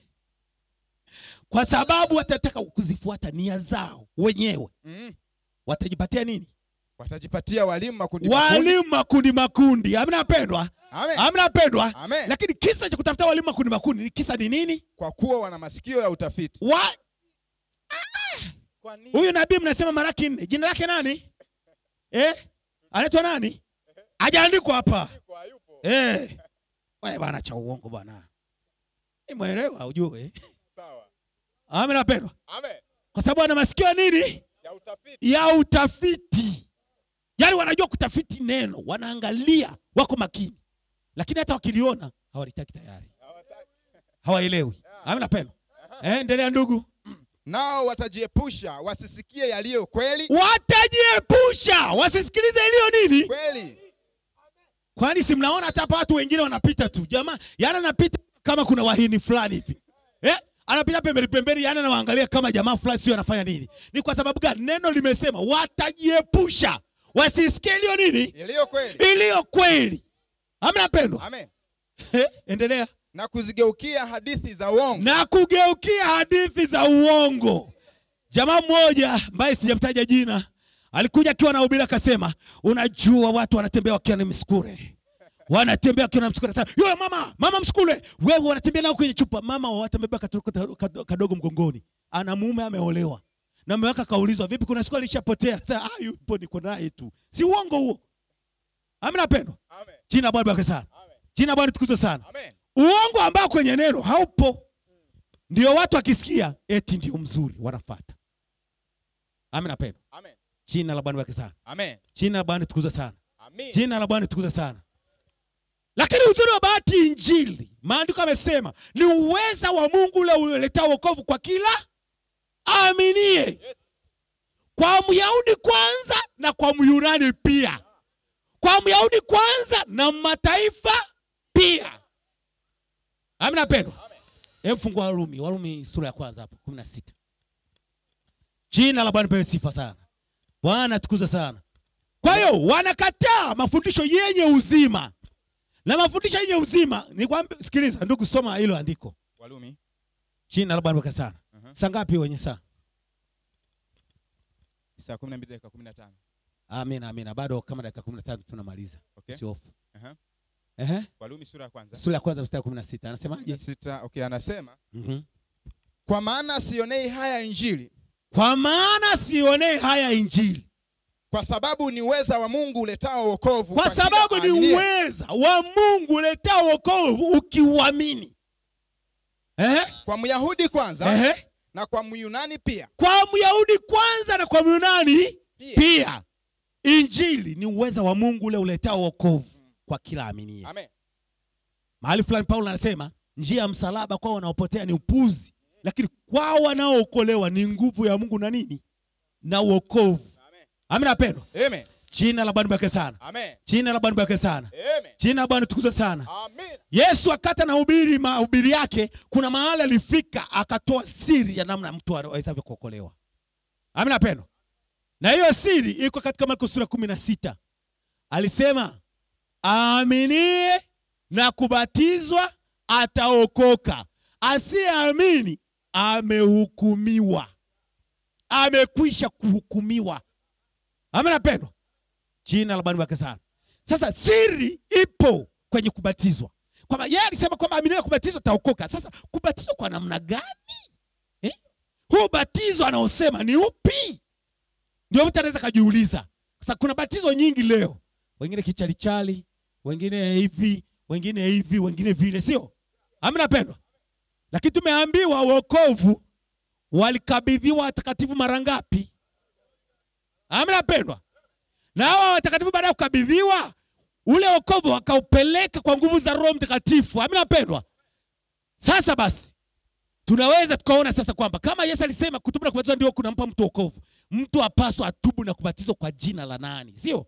kwa sababu watataka kuzifuata nia zao wenyewe, mm. watajipatia nini? watajipatia walimu makundi makundi. Walimu makundi makundi. Amina pendwa, Amen. amina pendwa. Amen. Lakini kisa cha kutafuta walimu makundi makundi ni kisa ni nini? kwa kuwa wana masikio ya utafiti Wa kwa nini? huyu nabii mnasema Malaki nne, jina lake nani? Eh, anaitwa nani? Hajaandikwa hapa. Kwa yupo. Eh, wewe bwana, cha uongo bwana, mwelewa ujue. Sawa. Amina pendwa, Amen. kwa sababu ana masikio ya nini? Ya utafiti. ya utafiti. Yaani wanajua kutafiti neno, wanaangalia, wako makini, lakini hata wakiliona hawalitaki tayari, Hawataki. hawaelewi. Amina pendwa. Eh, endelea ndugu. nao watajiepusha wasisikie yaliyo kweli Watajiepusha wasisikilize iliyo nini. kweli Kwani si mnaona hata hapa watu wengine wanapita tu jamaa, yaani anapita kama kuna wahini fulani hivi eh? anapita pembeni pembeni, yani anawaangalia kama jamaa fulani sio anafanya nini. Ni kwa sababu gani? Neno limesema watajiepusha wasisikie iliyo nini, iliyo kweli iliyo kweli. Amna pendwa, amen endelea. na kuzigeukia hadithi za uongo Na kugeukia hadithi za uongo. Jamaa mmoja ambaye sijamtaja jina alikuja akiwa na ubiri akasema, unajua watu wanatembea wakiwa na msukure wanatembea wakiwa na msukule. Yule mama, mama msukule, wewe wanatembea nao kwenye chupa. Mama watembea katoto kadogo, kadogo mgongoni, ana mume ameolewa na mume wake akaulizwa, vipi, kuna siku alishapotea? Sasa, Ah, yupo niko naye tu. Si uongo huo? Amina pendwa. amen Jina la Bwana baraka sana. amen Jina la Bwana tukuzwe sana. amen Uongo ambao kwenye neno haupo, ndio watu wakisikia eti ndio mzuri wanafuata. Amina pendwa. amen Jina la Bwana baraka sana. amen Jina la Bwana tukuzwe sana. amen Jina la Bwana tukuze sana. Lakini uzuri wa bahati Injili, maandiko yamesema ni uweza wa Mungu ule uletao wokovu kwa kila aaminie, yes kwa Myahudi kwanza na kwa Myunani pia, kwa Myahudi kwanza na mataifa pia. Amina pendwa. Hebu fungua Warumi, Warumi sura ya kwanza hapo 16. Jina la Bwana pewe sifa sana. Bwana tukuze sana. Kwa hiyo wanakataa mafundisho yenye uzima, na mafundisho yenye uzima ni kwamba, sikiliza ndugu, soma hilo andiko. walumi Jina la Bwana baraka sana. Mhm. Saa ngapi wenye saa? saa kumi na mbili dakika kumi na tano Amina, amina. Bado kama dakika 15 tunamaliza. Okay. Usihofu. Aha. Ehe. walumi sura ya kwanza Sura ya kwanza mstari wa 16 anasemaje? sita okay anasema Mhm. kwa maana sionei haya injili Kwa maana sionee haya injili, kwa sababu ni uweza wa mungu uletao wokovu kwa kila sababu ni aaminiye. uweza wa Mungu uletao wokovu ukiuamini. Ehe. kwa myahudi kwanza Ehe. na kwa myunani pia kwa Myahudi kwanza na kwa Myunani Pia. pia. Injili ni uweza wa Mungu ule uletao wokovu kwa kila aminie. amen Mahali fulani Paulo anasema njia ya msalaba kwao wanaopotea ni upuzi, lakini kwao wanaookolewa ni nguvu ya Mungu na nini na wokovu. amen Amina pendwa. amen Jina la Bwana baraka sana. amen Jina la Bwana baraka sana. amen Jina la Bwana tukuzwe sana. amen Yesu akata na hubiri mahubiri yake, kuna mahali alifika akatoa siri ya namna mtu awezavyo kuokolewa. Amina pendwa. Na hiyo siri iko katika Marko sura kumi na sita. Alisema aaminie na kubatizwa ataokoka, asiyeamini amehukumiwa, amekwisha kuhukumiwa. Amina pendwa. Jina la Bwana baraka sana. Sasa siri ipo kwenye kubatizwa, kwamba yeye alisema kwamba aminia kubatizwa taokoka. Sasa kubatizwa kwa namna gani eh? Huu batizo anaosema ni upi? Ndio mtu anaweza kajiuliza. Sasa kuna batizo nyingi leo, wengine kichalichali, wengine hivi, wengine hivi, wengine vile, sio? Amina pendwa, lakini tumeambiwa wokovu walikabidhiwa watakatifu mara ngapi? Amina pendwa na hawa watakatifu baada ya kukabidhiwa ule wokovu wakaupeleka kwa nguvu za Roho Mtakatifu. Amina pendwa. Sasa basi tunaweza tukaona sasa kwamba kama Yesu alisema kutubu na kubatizwa ndio kunampa mtu wokovu, mtu apaswa atubu na kubatizwa kwa jina la nani? Sio?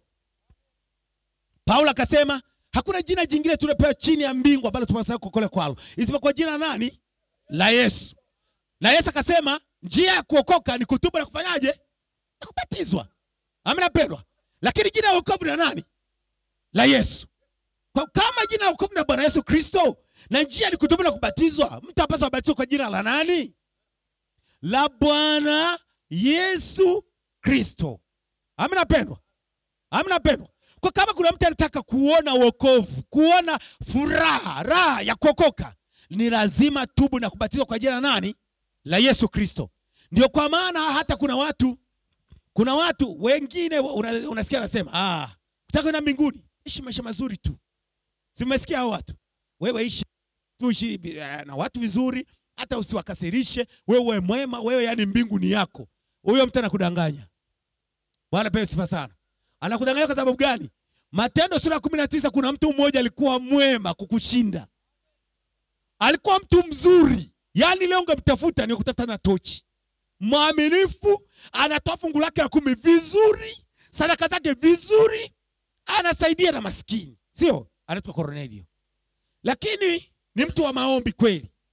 Paulo akasema hakuna jina jingine tulipewa chini ya mbingu ambalo tunapaswa kuokolewa kwalo isipokuwa jina la nani? La Yesu. Na Yesu akasema njia ya kuokoka ni kutubu na kufanyaje? Na kubatizwa. Amina pendwa. Lakini jina la wokovu ni la nani? La Yesu. Kwa kama jina la wokovu ni la Bwana Yesu Kristo na njia ni kutubu na kubatizwa, mtu apaswa abatizwe kwa jina la nani? La Bwana Yesu Kristo. Amina pendwa. Amina pendwa. Kwa kama kuna mtu anataka kuona wokovu, kuona furaha, raha ya kuokoka, ni lazima tubu na kubatizwa kwa jina la nani? La Yesu Kristo. Ndio kwa maana hata kuna watu kuna watu wengine una- unasikia anasema ah, utaka kwenda mbinguni, ishi maisha mazuri tu. Si mmesikia hao watu? Wewe ishi tu ishi eh, na watu vizuri, hata usiwakasirishe, wewe mwema, wewe yani mbingu ni yako. Huyo mtu anakudanganya. Bwana pewe sifa sana. Anakudanganya kwa sababu gani? Matendo sura ya kumi na tisa kuna mtu mmoja alikuwa mwema kukushinda, alikuwa mtu mzuri, yaani leo ungemtafuta ni kutafuta na tochi mwaminifu, anatoa fungu lake la kumi vizuri, sadaka zake vizuri, anasaidia na maskini, sio? Anaitwa Kornelio, lakini ni mtu wa maombi kweli.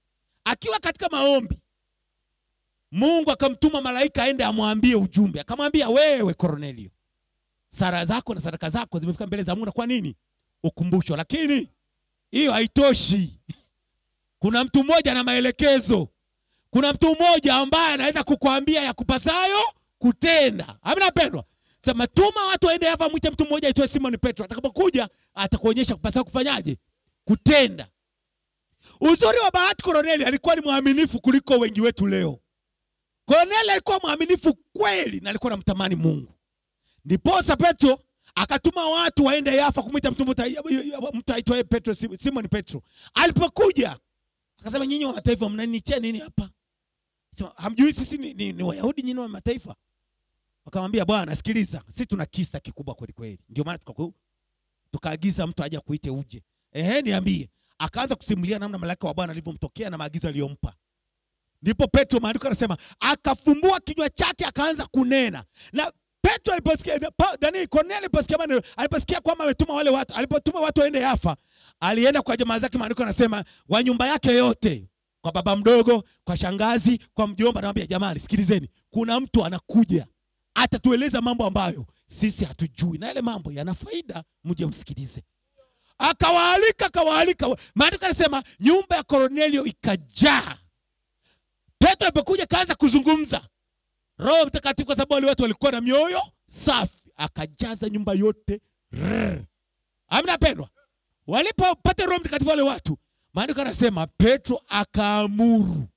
akiwa katika maombi mungu akamtuma malaika aende amwambie ujumbe akamwambia wewe kornelio sara zako na sadaka zako zimefika mbele za mungu na kwa nini ukumbusho lakini hiyo haitoshi kuna mtu mmoja na maelekezo kuna mtu mmoja ambaye anaweza kukwambia ya kupasayo kutenda amina pendwa sema tuma watu waende hapa mwite mtu mmoja aitwaye simon petro atakapokuja atakuonyesha kupasayo kufanyaje kutenda uzuri wa bahati koroneli alikuwa ni mwaminifu kuliko wengi wetu leo koroneli alikuwa mwaminifu kweli na alikuwa namtamani mungu ndiposa petro akatuma watu waende yafa kumwita mtu mta- mtu aitwaye petro simon petro alipokuja akasema nyinyi wa mataifa mnanitia nini hapa Sema, hamjui sisi ni, ni, ni wayahudi nyinyi wa mataifa wakamwambia bwana sikiliza sisi tuna kisa kikubwa kweli kweli ndio maana tukaku- tukaagiza mtu aje akuite uje ehe niambie akaanza kusimulia namna malaika wa bwana alivyomtokea na maagizo aliyompa ndipo petro maandiko anasema akafumbua kinywa chake akaanza kunena na petro aliposikia Pa- nani kornelio aliposikia maneno aliposikia kwamba ametuma wale watu alipotuma watu waende yafa alienda kwa jamaa zake maandiko anasema wa nyumba yake yote kwa baba mdogo kwa shangazi kwa mjomba anamwambia jamani sikilizeni kuna mtu anakuja atatueleza mambo ambayo sisi hatujui na yale mambo yana faida mje msikilize akawaalika akawaalika maandiko anasema nyumba ya kornelio ikajaa petro alipokuja kaanza kuzungumza roho mtakatifu kwa sababu wale watu walikuwa na mioyo safi akajaza nyumba yote Rrr. amna pendwa walipopata roho mtakatifu wale watu maandiko anasema petro akaamuru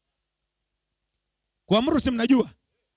kuamuru si mnajua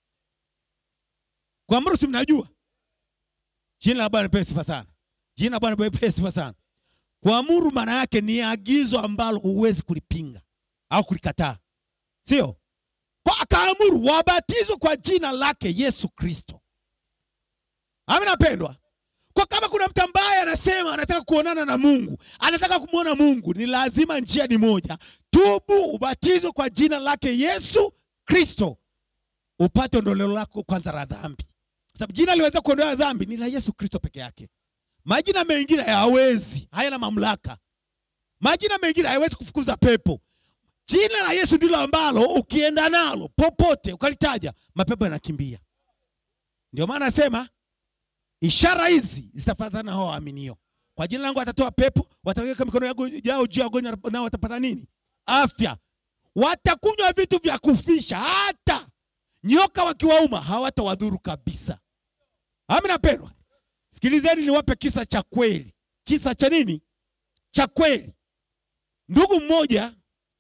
kuamuru si mnajua jina la bwana lipewe sifa sana jina la bwana lipewe sifa sana kuamuru maana yake ni agizo ambalo huwezi kulipinga au kulikataa sio kwa akaamuru wabatizwe kwa jina lake yesu kristo amina pendwa kwa kama kuna mtu ambaye anasema anataka kuonana na mungu anataka kumwona mungu ni lazima njia ni moja tubu ubatizwe kwa jina lake yesu kristo upate ondoleo lako kwanza la dhambi Kwa sababu jina liweza kuondoa dhambi ni la yesu kristo peke yake majina mengine hayawezi hayana mamlaka majina mengine hayawezi kufukuza pepo jina la yesu ndilo ambalo ukienda nalo popote ukalitaja mapepo yanakimbia ndio maana nasema ishara hizi zitafuatana na hao waaminio kwa jina langu watatoa pepo wataweka mikono yao yao juu ya wagonjwa nao watapata nini afya watakunywa vitu vya kufisha hata nyoka wakiwauma hawatawadhuru kabisa amina pendwa sikilizeni niwape kisa cha kweli kisa cha nini cha kweli ndugu mmoja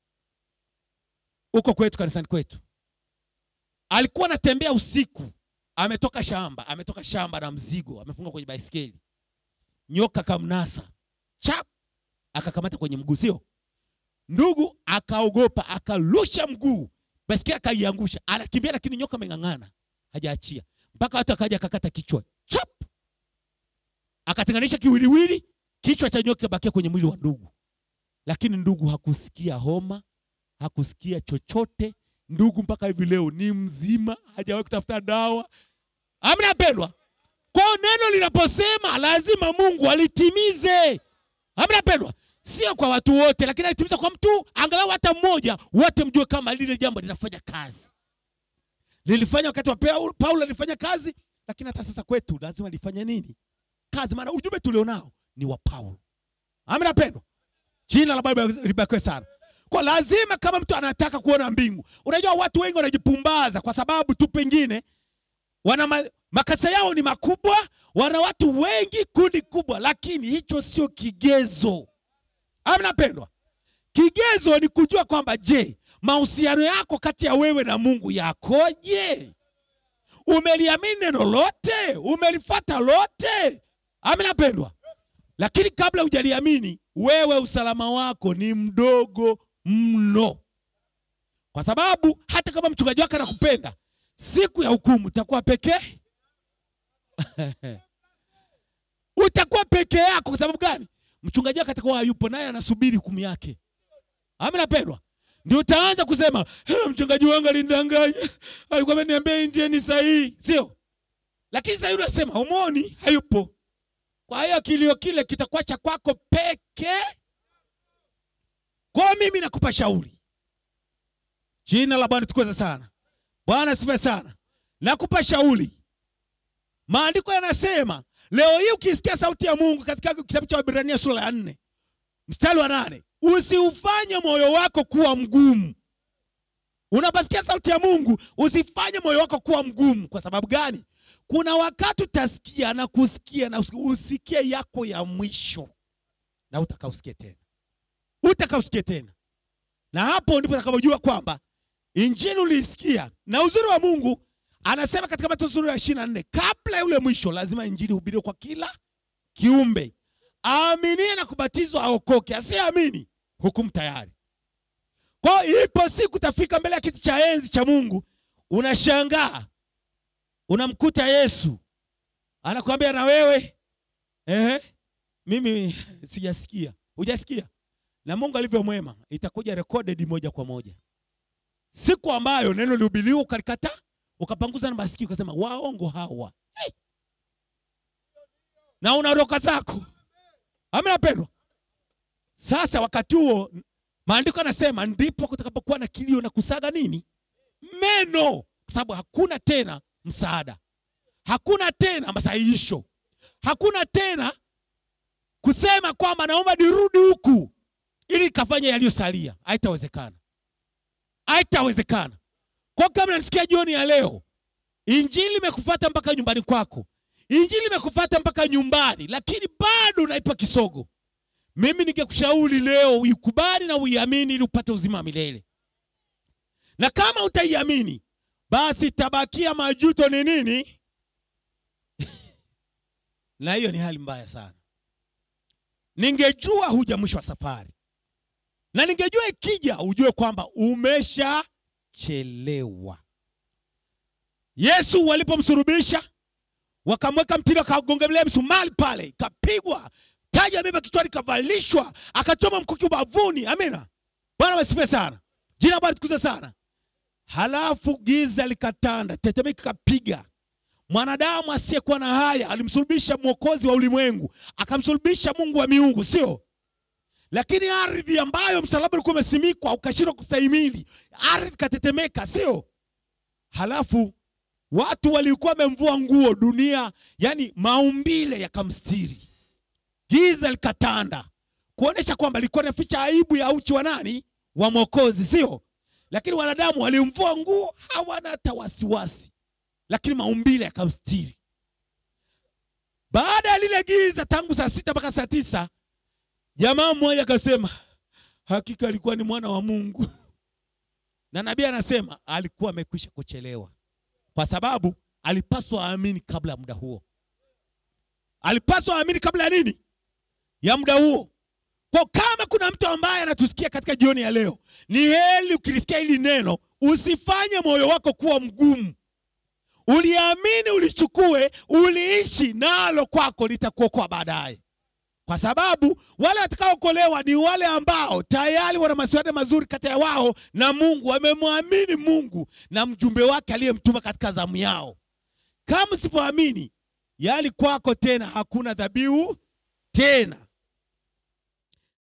huko kwetu kanisani kwetu alikuwa anatembea usiku ametoka shamba ametoka shamba na mzigo amefunga kwenye baisikeli nyoka kamnasa chap akakamata kwenye mguu sio ndugu akaogopa akarusha mguu baisikeli akaiangusha anakimbia lakini nyoka ameng'ang'ana hajaachia mpaka watu akaja akakata kichwa chap akatenganisha kiwiliwili kichwa cha nyoka bakia kwenye mwili wa ndugu lakini ndugu hakusikia homa hakusikia chochote ndugu mpaka hivi leo ni mzima hajawahi kutafuta dawa amna pendwa kwao neno linaposema lazima mungu alitimize amna pendwa sio kwa watu wote lakini alitimiza kwa mtu angalau hata mmoja wote mjue kama lile jambo linafanya kazi lilifanya wakati wa Paul- paulo alifanya kazi lakini hata sasa kwetu lazima lifanye nini kazi maana ujumbe tulionao ni wa paulo amna pendwa jina la baba libarikiwe sana kwa lazima kama mtu anataka kuona mbingu unajua watu wengi wanajipumbaza kwa sababu tu pengine wana ma, makasa yao ni makubwa wana watu wengi kundi kubwa lakini hicho sio kigezo amna pendwa kigezo ni kujua kwamba je mahusiano yako kati ya wewe na mungu yakoje umeliamini neno lote umelifata lote amna pendwa lakini kabla hujaliamini wewe usalama wako ni mdogo mno kwa sababu hata kama mchungaji wako anakupenda siku ya hukumu utakuwa pekee utakuwa peke yako kwa sababu gani mchungaji wako atakuwa hayupo naye anasubiri hukumu yake amina pendwa ndio utaanza kusema "Eh, mchungaji wangu alinidanganya alikuwa ameniambia njia ni sahihi sio lakini sasa yule unasema umoni hayupo kwa hiyo kilio kile kitakuwa cha kwako peke kwao mimi nakupa shauri Jina la Bwana tukuze sana. Bwana sifa sana. Nakupa shauri. Maandiko yanasema leo hii ukisikia sauti ya Mungu katika kitabu cha Waebrania sura ya nne mstari wa nane usiufanye moyo wako kuwa mgumu. Unaposikia sauti ya Mungu usifanye moyo wako kuwa mgumu. Kwa sababu gani? Kuna wakati utasikia na kusikia na usi- usikie yako ya mwisho na utakausikie tena, utakausikie tena, na hapo ndipo utakapojua kwamba injili uliisikia. Na uzuri wa Mungu anasema katika Mathayo sura ya ishirini na nne kabla ya ule mwisho lazima injili hubiriwe kwa kila kiumbe. Aaminie na kubatizwa aokoke, asiyeamini hukumu tayari. Kwa hiyo ipo siku utafika mbele ya kiti cha enzi cha Mungu, unashangaa unamkuta Yesu anakuambia na wewe ehe, mimi sijasikia. Hujasikia? Na Mungu alivyo mwema, itakuja recorded moja kwa moja, siku ambayo neno lihubiriwa ukalikataa, ukapanguza na masikio ukasema waongo hawa hey! na unaroka zako. Amina pendwa. Sasa wakati huo maandiko yanasema ndipo kutakapokuwa na kilio na kusaga nini meno, kwa sababu hakuna tena msaada, hakuna tena masahihisho, hakuna tena kusema kwamba naomba nirudi huku ili kafanya yaliyosalia. Haitawezekana, haitawezekana. Kwa kama nasikia jioni ya leo, injili imekufuata mpaka nyumbani kwako, injili imekufuata mpaka nyumbani, lakini bado unaipa kisogo. Mimi ningekushauri leo uikubali na uiamini ili upate uzima wa milele, na kama utaiamini basi tabakia majuto ni nini? na hiyo ni hali mbaya sana. Ningejua huja mwisho wa safari, na ningejua ikija ujue kwamba umeshachelewa. Yesu walipomsurubisha wakamweka mtini, wakagongelea msumari pale, ikapigwa taji ya mimba kichwani, kavalishwa, akachoma mkuki ubavuni. Amina, Bwana wasifiwe sana, jina la Bwana tukuze sana. Halafu giza likatanda, tetemeko ikapiga. Mwanadamu asiyekuwa na haya alimsulubisha mwokozi wa ulimwengu, akamsulubisha Mungu wa miungu, sio? Lakini ardhi ambayo msalaba ulikuwa umesimikwa ukashindwa kustahimili, ardhi ikatetemeka, sio? Halafu watu walikuwa wamemvua nguo, dunia, yani maumbile yakamstiri, giza likatanda, kuonesha kwamba ilikuwa inaficha aibu ya uchi wa nani? Wa mwokozi, sio? Lakini wanadamu walimvua nguo, hawana hata wasiwasi, lakini maumbile yakamstiri. Baada ya lile giza, tangu saa sita mpaka saa tisa, jamaa mmoja akasema hakika alikuwa ni mwana wa Mungu, na nabii anasema alikuwa amekwisha kuchelewa, kwa sababu alipaswa aamini kabla ya muda huo. Alipaswa aamini kabla ya nini? Ya muda huo. Kwa kama kuna mtu ambaye anatusikia katika jioni ya leo, ni heri ukilisikia hili neno, usifanye moyo wako kuwa mgumu. Uliamini, ulichukue, uliishi nalo, kwako litakuokoa baadaye, kwa sababu wale watakaokolewa ni wale ambao tayari wana masuala mazuri kati ya wao na Mungu, wamemwamini Mungu na mjumbe wake aliyemtuma katika zamu yao. Kama usipoamini, yaani kwako tena hakuna dhabihu tena